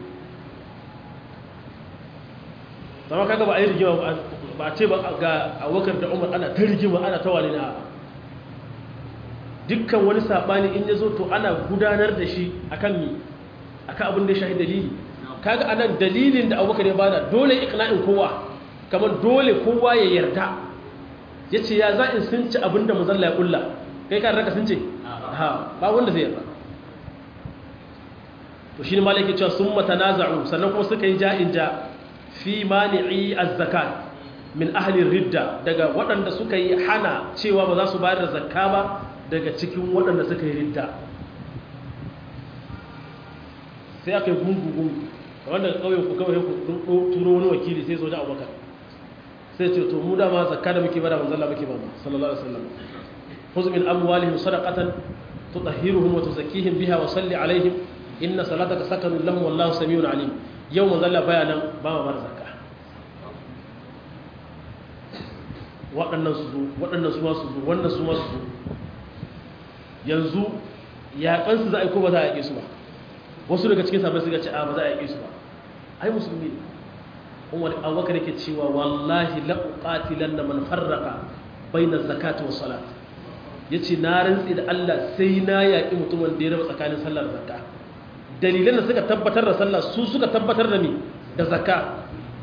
zama kaga ba a yi rigima ba a ce ba ga abubakar da umar ana ta rigima ana ta wani na dukkan wani saɓani in ya zo to ana gudanar da shi akan mi akan abin da ya shahi dalili kaga anan dalilin da abubakar ya bada dole ikna'in kowa kamar dole kowa ya yarda ya ce ya za in sun ci abinda mazalla ya kulla kai kan raka sun ce ha ba wanda zai yarda to shi ne malaki cewa sun mata naza'u sannan kuma suka yi ja'in ja fi mani'i az-zakat min ahli ridda daga waɗanda suka yi hana cewa ba za su bayar da zakka ba daga cikin waɗanda suka yi ridda sai aka yi gungu-gungu wanda ƙauyen ku kawai ku turo wani wakili sai soja abubakar sai ce to mu dama zakka da muke bada manzalla muke ba sallallahu alaihi wasallam khudh min amwalihim sadaqatan tutahhiruhum wa tuzakkihim biha wa salli alaihim inna salataka sakanun lahum wallahu samiun alim yau manzalla bayanan ba ma bar zakka waɗannan su zo waɗannan su ma su zo wannan su ma su zo yanzu yaƙansu za a yi ko ba za a yaƙe su ba wasu daga cikin sabbin suka ce a ba za a yaƙe su ba ai musulmi ne umar abubakar yake cewa wallahi la uqatilan na man farraqa baina zakati was salat yace na rantsi da Allah sai na yaƙi mutumin da ya raba tsakanin sallar zakka dalilan da suka tabbatar da sallah su suka tabbatar da ni da zakka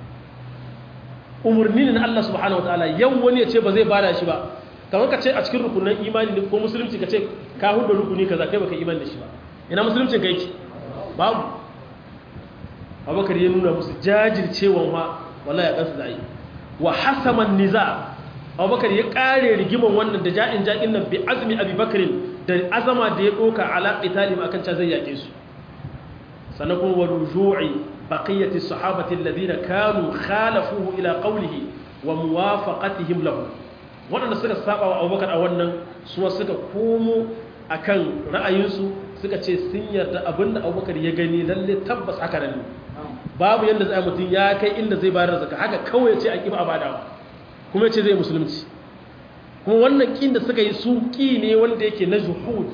umurni ne na Allah subhanahu wataala yau wani ya ce ba zai bada shi ba kamar ka ce a cikin rukunan imani ne ko musulunci ka ce ka hudu rukuni kaza kai baka imani da shi ba ina musuluncin ka yake babu abubakar ya nuna musu jajircewan wa wallahi ya kansu da yi wa hasaman niza abubakar ya kare rigiman wannan da ja'in ja'in nan bi azmi abubakarin da azama da ya doka ala qitalim akan ca zai yake su sannan kuma wa ruju'i baqiyati sahabati alladhina kanu khalafuhu ila qawlihi wa muwafaqatihim lahu waɗanda suka saba wa abubakar a wannan suwa suka komo akan ra'ayinsu suka ce sun yarda abinda abubakar ya gani lalle tabbas haka nan babu yadda zai mutum ya kai inda zai bayar zaka haka kawai ya ce a kiba abadawa kuma ya ce zai musulunci kuma wannan kin da suka yi su ki ne wanda yake na juhud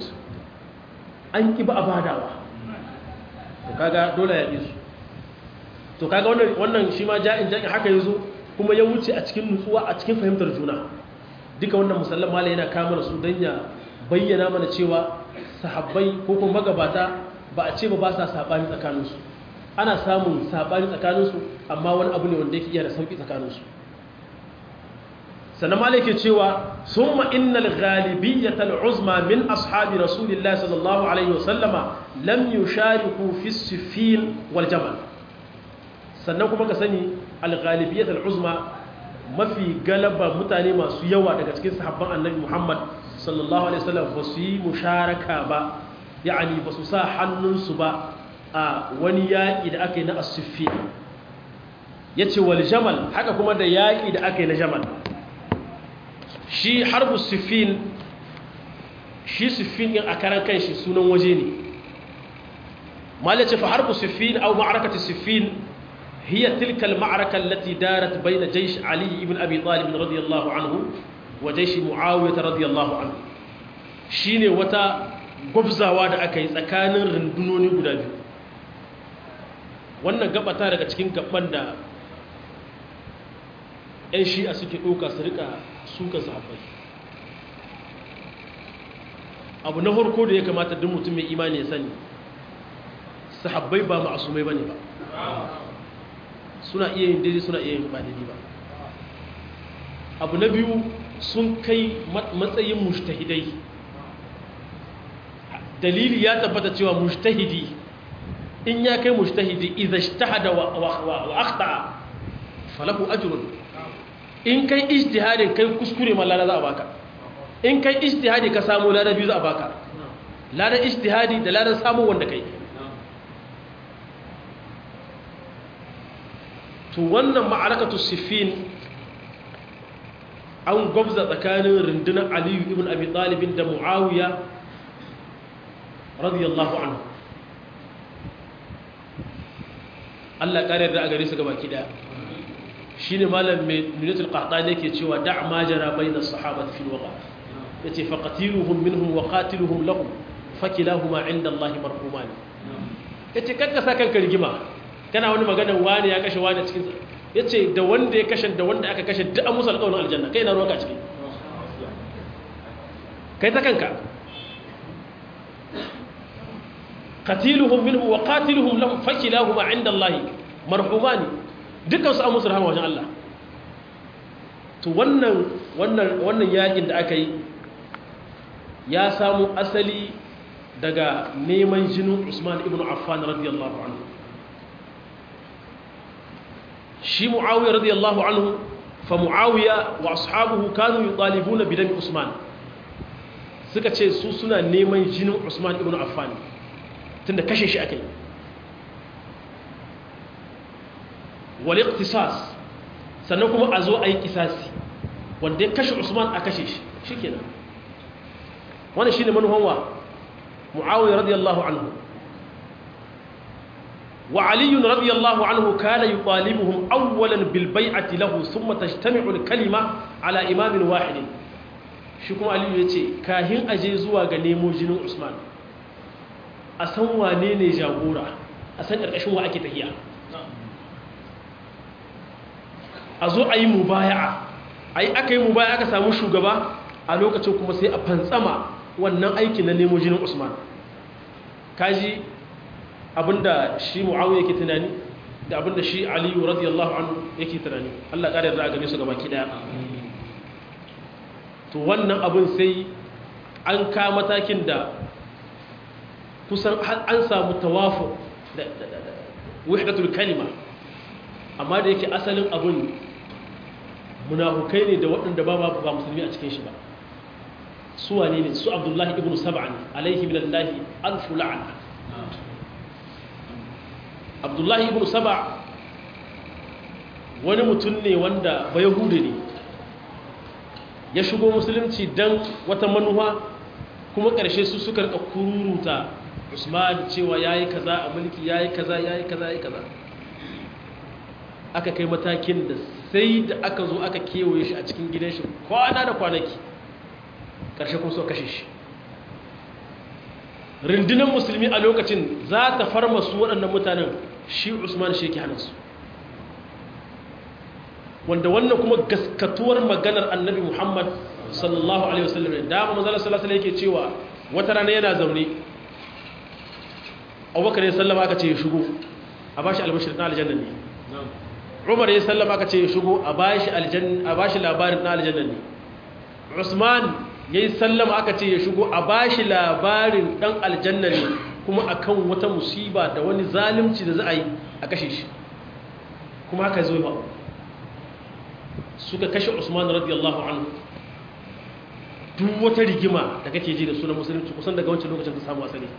an kiba abadawa to kaga dole ya su to kaga wannan wannan shi ma ja'in ja'in haka yazo kuma ya wuce a cikin nutsuwa a cikin fahimtar juna duka wannan musallama malai yana kama su dan ya bayyana mana cewa sahabbai ko kuma magabata ba a ce ba ba sa saɓani tsakaninsu ana samun saɓani tsakaninsu amma wani abu ne wanda yake iya da sauƙi tsakaninsu sannan ma ke cewa sun ma'innal galibiyyatal uzma min ashabi rasulillah sallallahu alaihi wasallama lam yushariku fi sifin wal jamal sannan kuma ka sani al-galibiyyatal uzma mafi galaba mutane masu yawa daga cikin sahabban annabi muhammad sallallahu alaihi wasallam ba su yi musharaka ba ya'ani ba su sa hannunsu ba a wani yaƙi da aka yi na asuffi ya ce wal jamal haka kuma da yaƙi da aka yi na jamal shi harbu siffin shi siffin ɗin a karan kan shi sunan waje ne mala ce fa harbu siffin au ma'arakati siffin hiya tilkal ma'araka allati darat bayna jaysh ali ibn abi talib radiyallahu anhu wa jaysh muawiyah radiyallahu anhu shine wata gwabzawa da aka yi tsakanin rundunoni guda biyu wannan gabata daga cikin gaban da 'yan shi'a suke ɗauka su rika suka sahabbai abu na harko da ya kamata duk mutum mai imani ya sani sahabbai ba ma'asumai ba ne ba suna iya yin daidai suna iya yin ba daidai ba abu na biyu sun kai matsayin mushtahidai dalili ya tabbata cewa mushtahidi in ya kai mushtahidi idza ijtahada wa wa akhta falahu ajrun in kai ijtihadin kai kuskure ma lada za a baka in kai ijtihadi ka samu lada biyu za a baka lada ijtihadi da lada samu wanda kai to wannan ma'arakatu siffin an gwabza tsakanin rundunar aliyu ibn abi talibin da muawiya radiyallahu anhu Allah kare da a gare su gaba kida shine malam mai nunatul qahtani yake cewa da' ma jara bayna sahabati fil waqa yace faqatiluhum minhum wa qatiluhum lahum fakilahuma inda Allah marhuman yace kanka sa kanka rigima kana wani magana wani ya kashe wani cikin yace da wanda ya kashe da wanda aka kashe duk an musu alƙawarin aljanna kai na ruwanka ciki kai ta kanka qatiluhum minhum wa qatiluhum lahum fakilahuma inda Allah marhumani dukkan su an musu rahama wajen Allah to wannan wannan wannan yakin da aka yi ya samu asali daga neman jinin Usman ibn Affan radiyallahu anhu shi Muawiya radiyallahu anhu fa muawiya wa ashabuhu kanu yutalibuna bi dami usman suka ce su suna neman jinin usman ibn affan tunda kashe shi akai wal iqtisas sannan kuma a zo a yi kisasi wanda ya kashe usman a kashe shi shikenan wannan shine manuhan wa muawiya radiyallahu anhu وعلي رضي الله عنه كان يطالبهم أولا بالبيعة له ثم تجتمع الكلمة على إمام واحد شكم علي يتي كاهن أجيزوا غنيمو جنو عثمان أسان وانيني جاغورا أسان أرقشوا أكي تهيا أزو أي مبايعة أي أكي مبايعة كسامو شوغبا ألوكا تشوكما سي أبنسما wannan aikin na nemo jinin Usman kaji abinda shi muawiya yake tunani da abinda shi aliyu radiyallahu anhu yake tunani Allah ƙara yarda a gane su gabaki daya to wannan abin sai an ka matakin da kusan an samu tawafu da wahdatul kalima amma da yake asalin abin munafukai ne da waɗanda ba ba musulmi a cikin shi ba su wane ne su abdullahi ibn sab'an alaihi minallahi alfu la'ana abdullahi ibn saba wani mutum ne wanda ba yahudu ne ya shigo musulunci don wata manuwa kuma ƙarshe su suka rika kururuta usman cewa ya yi kaza a mulki ya yi kaza ya yi kaza ya yi kaza aka kai matakin da sai da aka zo aka kewaye shi a cikin gidan shi kwana da kwanaki ƙarshe kuma so kashe shi rundunar musulmi a lokacin za ta farma su waɗannan mutanen shi usman shi ke hana su wanda wannan kuma gaskatuwar maganar annabi muhammad sallallahu alaihi wasallam da ma manzala sallallahu alaihi yake cewa wata rana yana zaune abubakar ya sallama aka ce ya shigo a bashi albashir na aljanna ne umar ya sallama aka ce ya shigo a bashi aljanna a bashi labarin na aljanna ne usman ya yi sallama aka ce ya shigo a bashi labarin dan aljanna ne kuma akan wata musiba da wani zalimci da za a yi a kashe shi kuma haka zo ba suka kashe usman radiyallahu anhu duk wata rigima da kake ji da sunan musulunci kusan daga wancan lokacin ta samu asali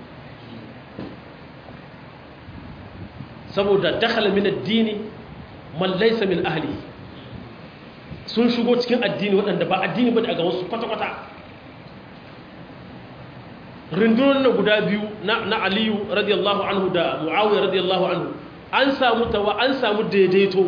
saboda dakhala min ad-dini man laysa min ahli sun shigo cikin addini waɗanda ba addini ba daga wasu kwata-kwata rundunar na guda biyu na aliyu radiyallahu anhu da mu'awiyar radiyallahu anhu an samu tawa an samu daidaito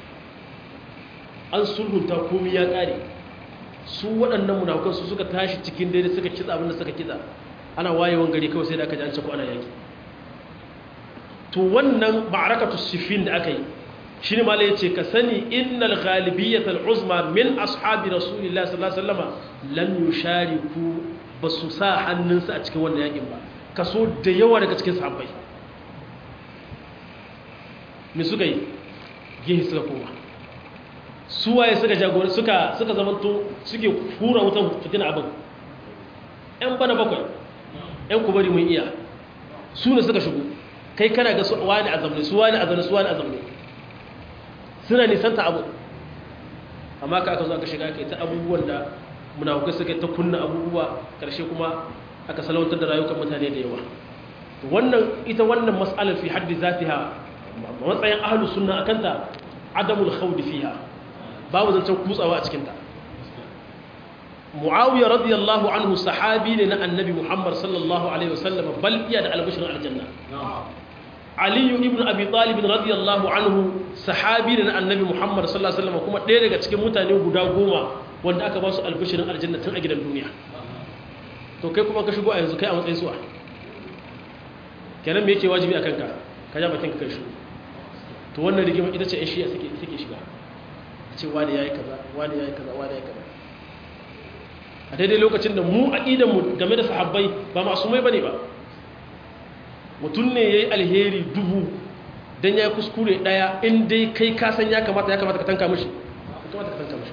an sulhunta komi ya ƙare su waɗannan munafukan su suka tashi cikin daidai suka kitsa abinda suka kitsa ana wayewan gari kawai sai da aka ji an ce ko ana yaki to wannan ma'arakatu sifin da aka yi shi ne mala ya ce ka sani innal ghalibiyyatal uzma min ashabi rasulillahi sallallahu alaihi wasallam lam yushariku ba su sa hannunsu a cikin wannan yakin ba kaso da yawa daga cikin sahabbai me suka yi gehe suka koma su waye suka jagori suka suka zamanto suke hura wutan fitina abin yan bana bakwai yan kubari mun iya su ne suka shigo kai kana ga wani azamne su wani azamne su wani azamne suna nisanta abu amma ka aka zo aka shiga kai ta abubuwan da munafukai suka ta kunna abubuwa karshe kuma aka salwantar da rayukan mutane da yawa wannan ita wannan mas'alar fi haddi zatiha matsayin ahlus sunna akanta adamul khawd fiha babu zancen kutsawa a cikin ta muawiya radiyallahu anhu sahabi ne na annabi muhammad sallallahu alaihi wasallam bal iya da albashir aljanna aliyu ibn abi talib radiyallahu anhu sahabi ne na annabi muhammad sallallahu alaihi wasallam kuma ɗaya daga cikin mutane guda goma wanda aka ba su albashirin aljanna tun a gidan duniya to kai kuma ka shigo a yanzu kai a matsayin suwa kenan me yake wajibi a kanka ka ja bakin ka kai shigo to wannan rigima ita ce yan shiya suke suke shiga ce wani yayi kaza wani yayi kaza wani yayi kaza a daidai lokacin da mu aqidan mu game da sahabbai ba masumai bane ba mutum ne yayi alheri dubu dan yayi kuskure daya in dai kai ka san ya kamata ya kamata ka tanka mishi kamata ka tanka mishi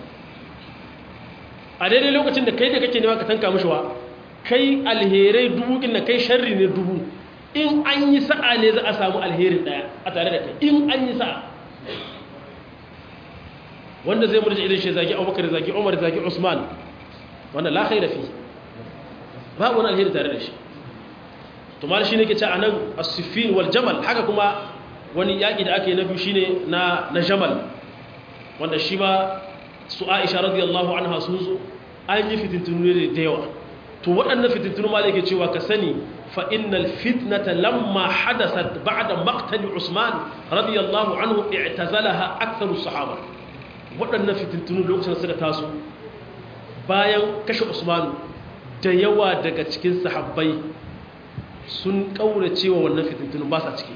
a daidai lokacin da kai da kake nema ka tanka mishi wa kai alherai dubu kin na kai sharri ne dubu in an yi sa'a ne za a samu alherin daya a tare da kai in an yi sa'a wanda zai murje idan shi zagi abubakar zagi umar zagi usman wannan la khaira fi babu wani alheri tare da shi to mal shine ke ce anan as-siffin wal jamal haka kuma wani yaki da ake na biyu shine na na jamal wanda shi ma su Aisha radiyallahu anha sun zo an yi fitintunu ne da yawa to waɗannan fitintunu ma yake cewa ka sani fa innal fitnata lamma hadasat ba'da maqtali Usman radiyallahu anhu i'tazalaha aktharu sahaba waɗannan fitintunu lokacin da suka taso bayan kashe Usman da yawa daga cikin sahabbai sun kaurace wa wannan fitintunu ba sa ciki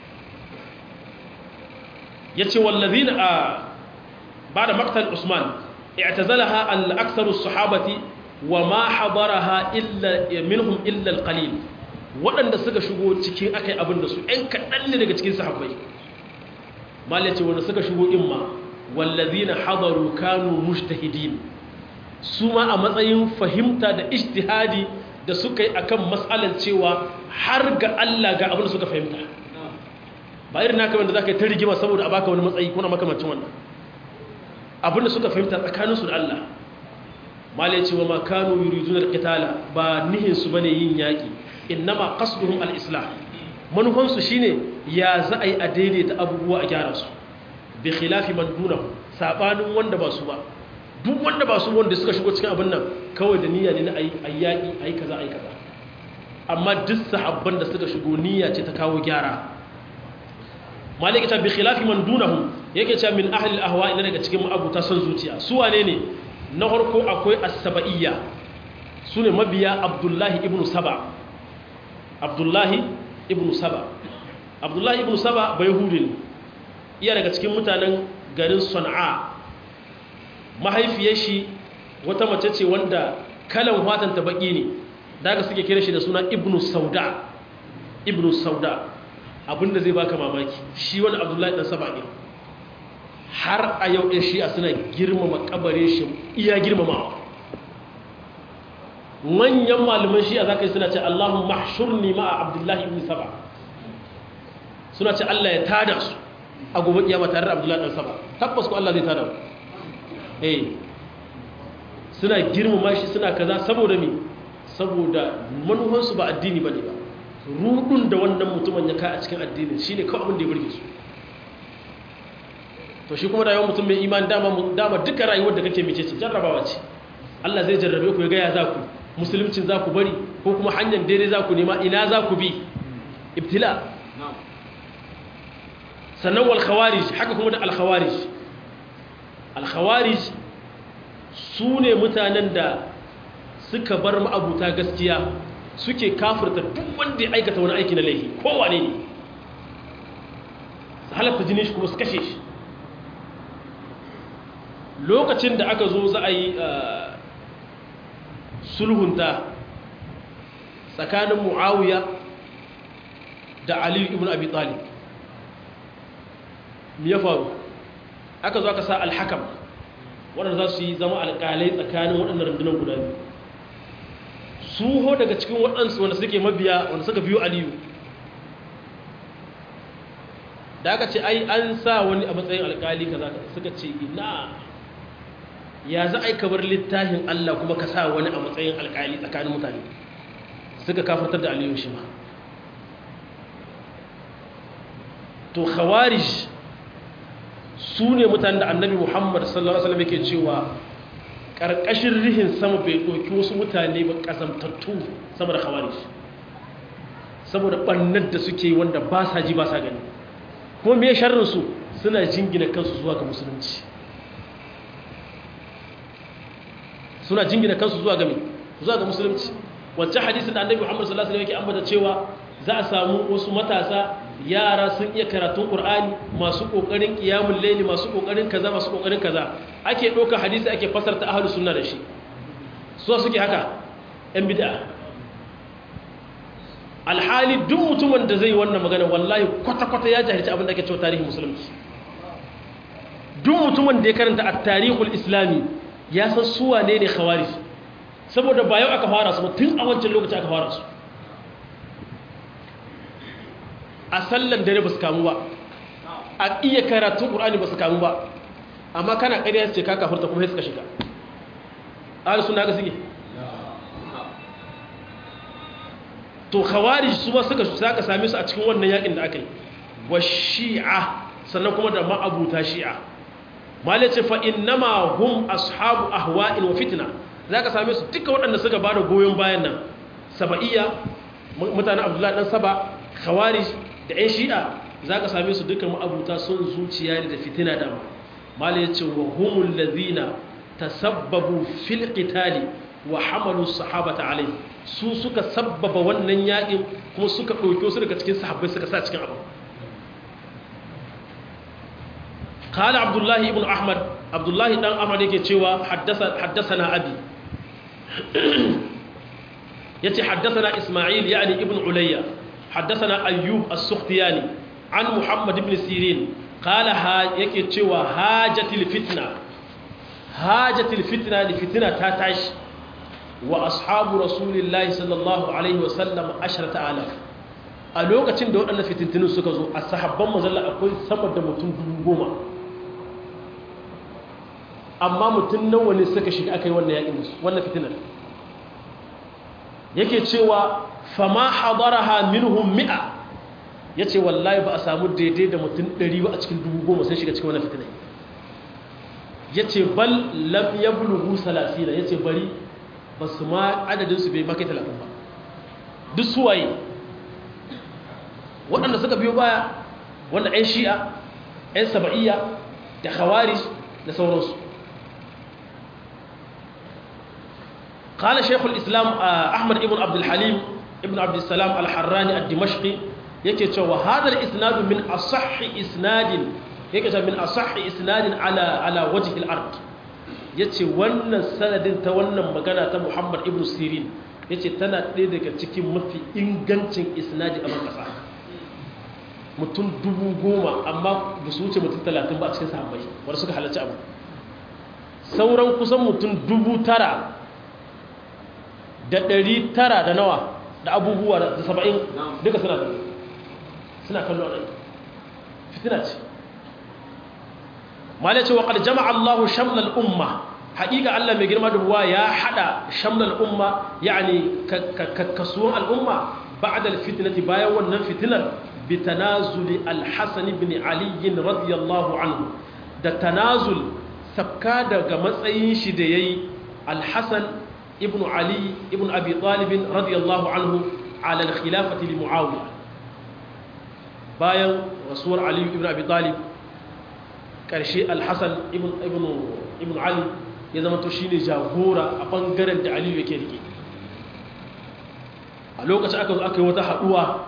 yace wallazina a ba'da maqtal Usman i'tazalaha al-aktharu as-sahabati wa ma hadaraha illa minhum illa al-qalil waɗanda suka shigo cikin akai abin da su ɗan kaɗan ne daga cikin sahabbai mal yace wanda suka shigo imma wallazina hadaru kanu mujtahidin su ma a matsayin fahimta da ijtihadi da suka yi akan mas'alan cewa har ga Allah ga abin da suka fahimta ba irin naka wanda zaka yi ta rigima saboda a baka wani matsayi kuna makamancin wannan abin da suka fahimta tsakanin su da Allah malai cewa ma kanu yuridun alqitala ba nihin su bane yin yaki innama qasduhum alislah manufan su shine ya za a yi a daidaita abubuwa a gyara su bi khilafi man dunahu sabanin wanda ba su ba duk wanda ba su wanda suka shigo cikin abin nan kawai da niyya ne na ayi ayyaki ayi kaza ayi kaza amma duk sahabban da suka shigo niyya ce ta kawo gyara maliki ta bi khilafi man dunahu yake cewa min ahli al-ahwa ina daga cikin abuta son zuciya su wane ne na farko akwai as-saba'iyya sune mabiya abdullahi ibn saba abdullahi ibn saba abdullahi ibn saba bai hudin iya daga cikin mutanen garin sana'a mahaifiyar shi wata mace ce wanda kalan watan ta baki ne daga suke kira shi da suna ibnu sauda ibnu sauda abinda zai baka mamaki shi wani abdullahi dan saba ne har a yau ɗin shi'a suna girmama kabare shi iya girmamawa manyan malaman shi'a za ka yi suna ce allahun mahshurni ma'a abdullahi ibn saba suna ce allah ya tada su a gobe kiyama tare da abdullahi dan saba tabbas ko allah zai tada su eh suna girmama shi suna kaza saboda me saboda manufansu ba addini bane ba rudun da wannan mutumin ya ka a cikin addinin shine kawai abin da ya burge su to shi kuma rayuwar mutum mai imani dama dama duka rayuwar da kake mice ce jarrabawa ce Allah zai jarrabe ku ya ga ya za ku musuluncin za ku bari ko kuma hanyar daidai za ku nema ina za ku bi ibtila sannan wal khawarij haka kuma da al khawarij alkhawarij su ne mutanen da suka bar ma'abuta gaskiya suke kafirta duk wanda ya aikata wani aiki na laifi kowane ne su halatta jini shi kuma su kashe shi lokacin da aka zo za a yi sulhunta tsakanin mu'awiya da aliyu ibn abi talib me ya faru aka zo aka sa alhakam waɗanda za su yi zama alƙalai tsakanin waɗannan rundunar guda biyu su ho daga cikin waɗansu wanda suke mabiya wanda suka biyu aliyu da aka ce ai an sa wani a matsayin alƙali kaza suka ce ina ya za a yi kabar littafin Allah kuma ka sa wani a matsayin alƙali tsakanin mutane suka kafartar da aliyu shi ma to khawarij su ne mutane da annabi muhammad sallallahu alaihi wasallam yake cewa ƙarƙashin rihin sama bai ɗauki wasu mutane ba ƙasamtattu sama da khawarij saboda ɓannar da suke wanda ba sa ji ba sa gani kuma me sharrinsu suna jingina kansu zuwa ga musulunci suna jingina kansu zuwa ga zuwa ga musulunci wancan hadisin da annabi muhammad sallallahu alaihi wasallam yake ambata cewa za a samu wasu matasa yara sun iya karatun ƙur'ani masu ƙoƙarin ƙiyamun laili masu ƙoƙarin kaza masu ƙoƙarin kaza ake ɗaukar hadisi ake fasarta ahalus sunna da shi so suke haka ‘yan bida alhali duk mutumin da zai wannan magana wallahi kwata-kwata ya jahilci abin da ake cewa tarihin musulunci duk mutumin da ya karanta a tarihul islami ya san suwa ne ne khawarij saboda ba yau aka fara su ba tun a wancan lokaci aka fara su a sallan dare ba su kamu ba a iya karatun ƙur'ani ba su kamu ba amma kana ƙarya ce ka kafurta kuma sai suka shiga ahli sunna ga suke to khawarij su ba suka saka same su a cikin wannan yakin da aka yi wa shi'a sannan kuma da ma'abuta shi'a malai ce fa innama hum ashabu ahwa'in wa fitna zaka same su duka waɗanda suka bada goyon bayan nan saba'iyya mutanen abdullahi dan saba khawarij da ƴan shi'a zaka same su duka ma'abuta son zuciya ne da fitina da malai ce wa humul ladhina tasabbabu fil qitali wa hamalu sahabata alai su suka sabbaba wannan yakin kuma suka ɗauke su daga cikin sahabbai suka sa cikin abu قال عبد الله ابن احمد عبد الله دان احمد yake cewa haddasa haddathana abi yace haddathana isma'il yani ibn ulayya haddathana ayyub as-sukhtiyani an muhammad ibn sirin qala ha yake cewa hajatil fitna hajatil fitna li fitna ta tashi wa ashabu rasulillahi sallallahu alaihi wa sallam 10000 a lokacin da waɗannan fitintinin suka zo a sahabban mazalla akwai sama da mutum dubu goma amma mutum nawa ne suka shiga aka yi wannan yaƙin musu wannan fitinar yake cewa fama hadaraha minhum mi'a ya ce wallahi ba a samu daidai da mutum ɗari ba a cikin dubu goma sai shiga cikin wannan fitinar ya ce bal lam ya bulugu salasina ya ce bari ba su ma adadinsu bai makai talatin ba duk suwaye waɗanda suka biyo baya wanda 'yan shi'a 'yan saba'iyya da khawarij da sauransu قال شيخ الإسلام أحمد ابن عبد الحليم ابن عبد السلام الحراني الدمشقي yake cewa hadal isnadu min asahh isnadin yake cewa min asahh isnadin ala ala wajhi al-ard yace wannan sanadin ta wannan magana ta Muhammad ibn Sirin yace tana ɗaya daga cikin mafi ingancin isnadi a makasa mutum dubu goma amma ba su wuce mutum talatin ba a cikin sahabbai wanda suka halarci abu sauran kusan mutum dubu tara da ɗari tara da nawa da abubuwa da saba'in duka suna da suna kallo a ɗari fitina ce ma ce wa ƙar jama'a allahu shamlal umma haƙiƙa allah mai girma da buwa ya haɗa shamlal umma yani kasuwan al'umma ba'da fitnati bayan wannan fitinar bi tanazuli al-hasan ibn ali radiyallahu anhu da tanazul sabka daga matsayin shi da yayi al-hasan ابن علي ابن أبي طالب رضي الله عنه على الخلافة لمعاوية باين رسول علي ابن أبي طالب كرشي الحسن ابن ابن ابن علي ya zama to shine jagora a bangaren da Aliyu yake rike a lokacin aka zo aka yi wata haduwa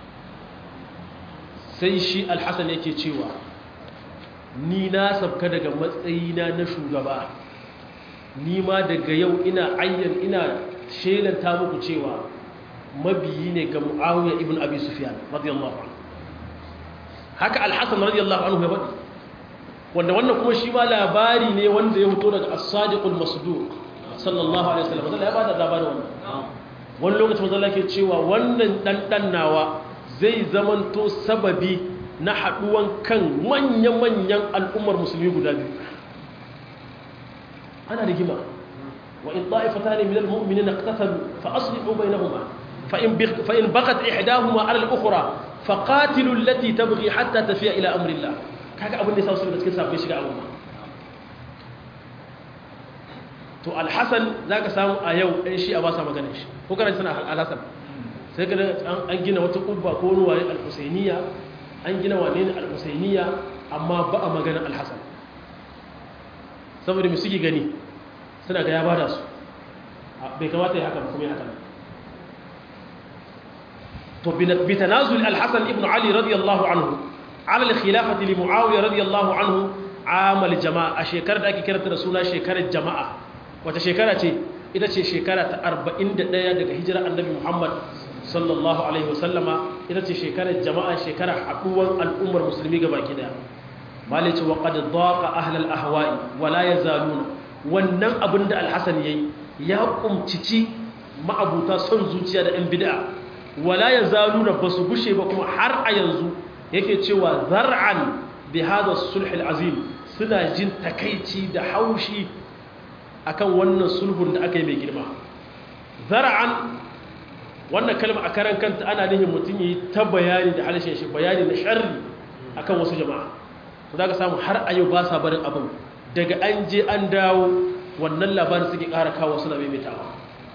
sai shi Al-Hasan yake cewa ni na sabka daga matsayina na shugaba ni ma daga yau ina ayyan ina shelanta muku cewa mabiyi ne ga Muawiya ibn Abi Sufyan radiyallahu anhu haka Al-Hasan radiyallahu anhu ya faɗi wanda wannan kuma shi ma labari ne wanda ya fito daga as-sadiqul masduq sallallahu alaihi wasallam wanda ya bada labarin wannan wani lokacin manzo Allah ke cewa wannan dan dan nawa zai zamanto sababi na haduwan kan manya-manyan al'ummar musulmi guda biyu ana rigima wa in ta'ifatan min al-mu'minina iqtatalu fa aslihu bainahuma fa in fa in baghat ihdahuma 'ala al-ukhra faqatilu allati tabghi hatta tafiya ila amri Allah kaga abin da ya sa su da cikin sabai shiga al'umma to alhassan za ka samu a yau ɗan shi a ba sa maganin shi ko kana suna alhassan sai ka an gina wata ƙubba ko wani waye al-husainiya an gina wane ne al-husainiya amma ba a maganin alhassan saboda mai suke gani suna ga ya ba da su bai kamata ya haka ba kuma ya haka to bi tanazul al-hasan ibn ali radiyallahu anhu على الخلافة لمعاوية رضي الله عنه عام الجماعة شكرا دا كيرا رسولنا شكرا الجماعة wata shekara ce ita ce shekara ta 41 daga hijira annabi Muhammad sallallahu alaihi wasallama ita ce shekarar jama'a shekara haduwar al'ummar musulmi ga baki daya malice wa qad daqa ahlal ahwa'i wa la yazaluna wannan abin da al-hasan yayi ya kumcici ma'abuta son zuciya da ɗan bid'a wa la yazaluna basu gushe ba kuma har a yanzu yake cewa zar'an bi hada sulh azim suna jin takaici da haushi akan wannan sulhun da aka yi mai girma zara'an wannan kalma a karan kanta ana nihin mutum yi ta bayani da harshen shi bayani na sharri akan wasu jama'a to za ka samu har a yau ba sa barin abin daga an je an dawo wannan labarin suke ƙara kawo suna maimaitawa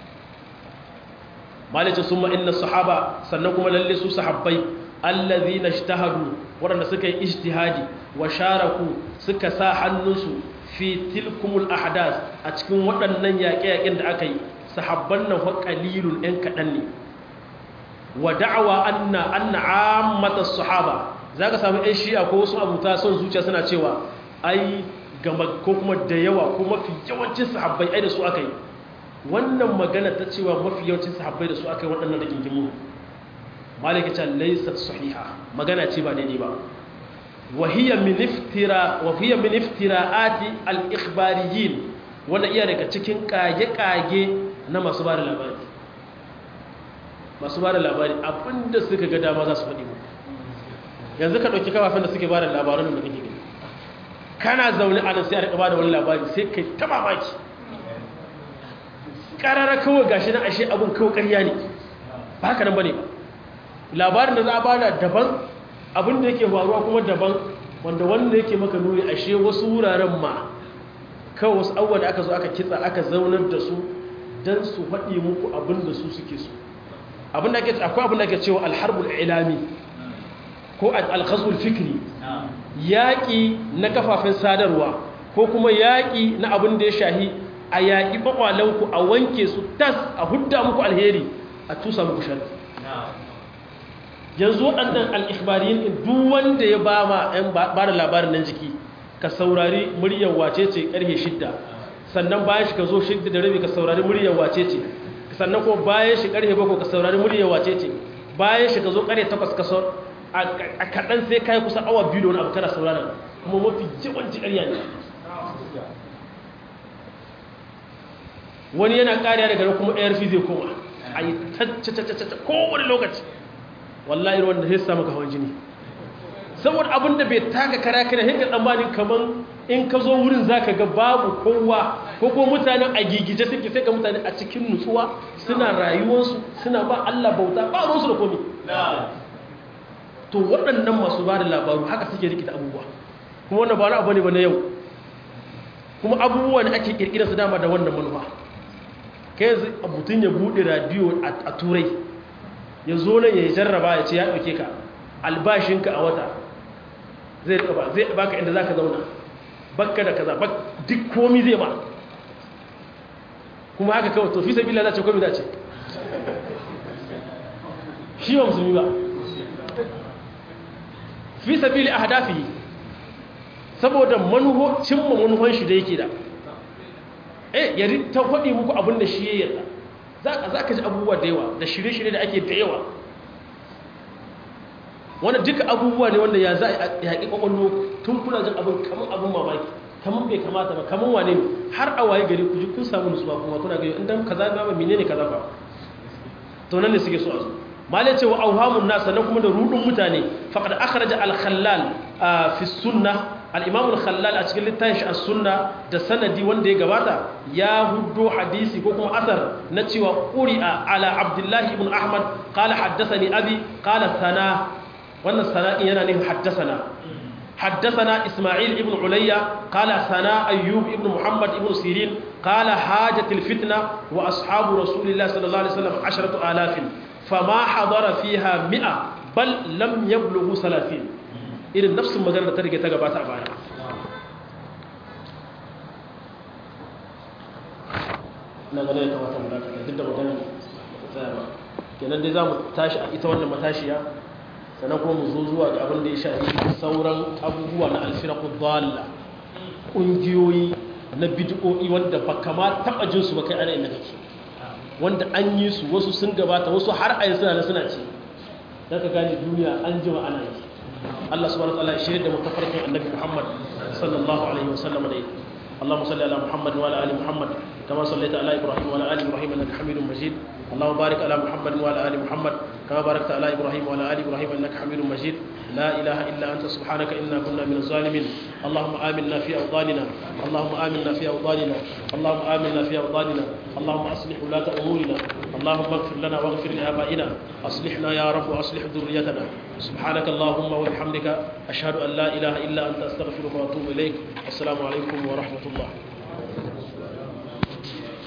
malicin sun ma'inna sahaba sannan kuma lalle su sahabbai allazi na shtahadu waɗanda suka yi ijtihadi wa sharaku suka sa hannunsu fi tilkumul ahdas a cikin waɗannan yaƙe-yaƙen da aka yi sahabban nan wa qalilun ɗan kaɗan ne wa da'awa anna anna ammata sahaba zaka samu ɗan shi'a ko wasu abuta son zuciya suna cewa ai gama ko kuma da yawa ko mafi yawancin sahabbai ai da su aka yi wannan magana ta cewa mafi yawancin sahabbai da su aka yi waɗannan rigingimu malaka ce laysat sahiha magana ce ba daidai ba wa hiya min iftira wa hiya min iftira'ati al-ikhbariyin wanda iya daga cikin kage-kage na masu ba da labari masu ba da labari abinda suka ga dama za su faɗi mu yanzu ka ɗauki kafafen da suke ba da labaran da kake gani kana zaune a nan sai a riƙa ba da wani labari sai kai ta mamaki ƙarara kawai gashi na ashe abin kawai ƙarya ne ba haka nan ba ne ba labarin da za a ba da daban abin da yake faruwa kuma daban wanda wanda yake maka nuni ashe wasu wuraren ma kawai wasu abubuwa da aka zo aka kitsa aka zaunar da su don su faɗi muku abin da su suke so abin da ake akwai abin da ake cewa alharbul ilami ko alkhazul fikri yaƙi na kafafen sadarwa ko kuma yaƙi na abin da ya shahi a yaƙi ƙwaƙwalanku a wanke su tas a hudda muku alheri a tusa muku shari yanzu waɗannan al'ikbariyin duk wanda ya ba ma ‘yan ba da labarin nan jiki ka saurari muryar wace ce ƙarfe shidda sannan bayan shi ka zo shidda da rabi ka saurari muryar wace ce sannan kuma bayan shi ƙarfe bakwai ka saurari muryar wace ce bayan shi ka zo ƙarfe takwas ka saurari a kaɗan sai ka yi kusa awa biyu da wani abu kana sauraron kuma mafi yawanci ƙarya ne wani yana ƙariya daga nan kuma arf zai koma a yi taccacacacca kowane lokaci wallahi wanda sai samu ka hawan jini saboda abin da bai taka kara kana hinka tsammanin kamar in ka zo wurin za ka ga babu kowa ko ko mutanen a gigije suke sai ga mutane a cikin nutsuwa suna rayuwarsu suna ba Allah bauta ba ruwansu da komi to waɗannan masu ba da labaru haka suke rikita abubuwa kuma wannan ba na abu ne ba na yau kuma abubuwa ne ake kirkira su dama da wannan manufa kai yanzu mutum ya buɗe radiyo a turai ya zo nan ya jarraba ya ce ya ɗauke ka albashinka a wata zai ba zai baka inda za ka zauna bakka da kaza duk komi zai ba kuma haka kawai to fi sabi lalace komi dace shi ba musulmi ba fi sabili ahdafihi saboda manuho cimma manuhan shi da yake da eh ya ta faɗi muku abin da shi ya yarda za za ka ji abubuwa da yawa da shirye-shirye da ake da yawa wanda duka abubuwa ne wanda ya za a yaƙi ƙwaƙwallo tun kuna jin abin kamar abin mamaki kamar bai kamata ba kamar wane ne har a waye gari ku ji kun samu nutsuwa kuma kuna gari inda kaza ba ba menene kaza ba to nan ne suke so a zo malai cewa auhamun nas sannan kuma da rudin mutane faqad akhraja al-khallal fi sunnah al-imam al-khallal a cikin littafin shi as-sunna da sanadi wanda ya gabata ya huddo hadisi ko kuma asar na cewa quri'a ala abdullah ibn ahmad qala haddathani abi qala sana wannan sana'in yana nufin haddathana حدثنا إسماعيل ابن عليا قال ثناء أيوب ابن محمد ابن سيرين قال حاجة الفتنة وأصحاب رسول الله صلى الله عليه وسلم عشرة آلاف فما حضر فيها مئة بل لم يبلغوا ثلاثين إذن نفس المجال ترجع تجابات أبانا na gane ya kamata mu dakata duk da magana tsaya ba kenan dai za mu tashi a ita wannan matashiya sannan kuma mu zo zuwa ga abin da ya shafi sauran abubuwa na alfiraku dhalla ƙungiyoyi na bid'o'i wanda ba kama taɓa jin su ba kai ana inda kake wanda an yi su wasu sun gabata wasu har a yanzu na suna ce daga gane duniya an jima ana yi Allah subhanahu wa ta'ala ya shirya da mutafarkin annabi Muhammad sallallahu alaihi wa sallam da اللهم صل على محمد وعلى ال محمد كما صليت على ابراهيم وعلى ال ابراهيم انك حميد مجيد اللهم بارك على محمد وعلى ال محمد كما باركت على ابراهيم وعلى ال ابراهيم انك حميد مجيد لا اله الا انت سبحانك انا كنا من الظالمين اللهم امنا في اوطاننا اللهم امنا في اوطاننا اللهم امنا في اوطاننا اللهم اصلح ولاة امورنا اللهم اغفر لنا واغفر لابائنا اصلحنا يا رب واصلح ذريتنا سبحانك اللهم وبحمدك اشهد ان لا اله الا انت استغفرك واتوب اليك السلام عليكم ورحمه الله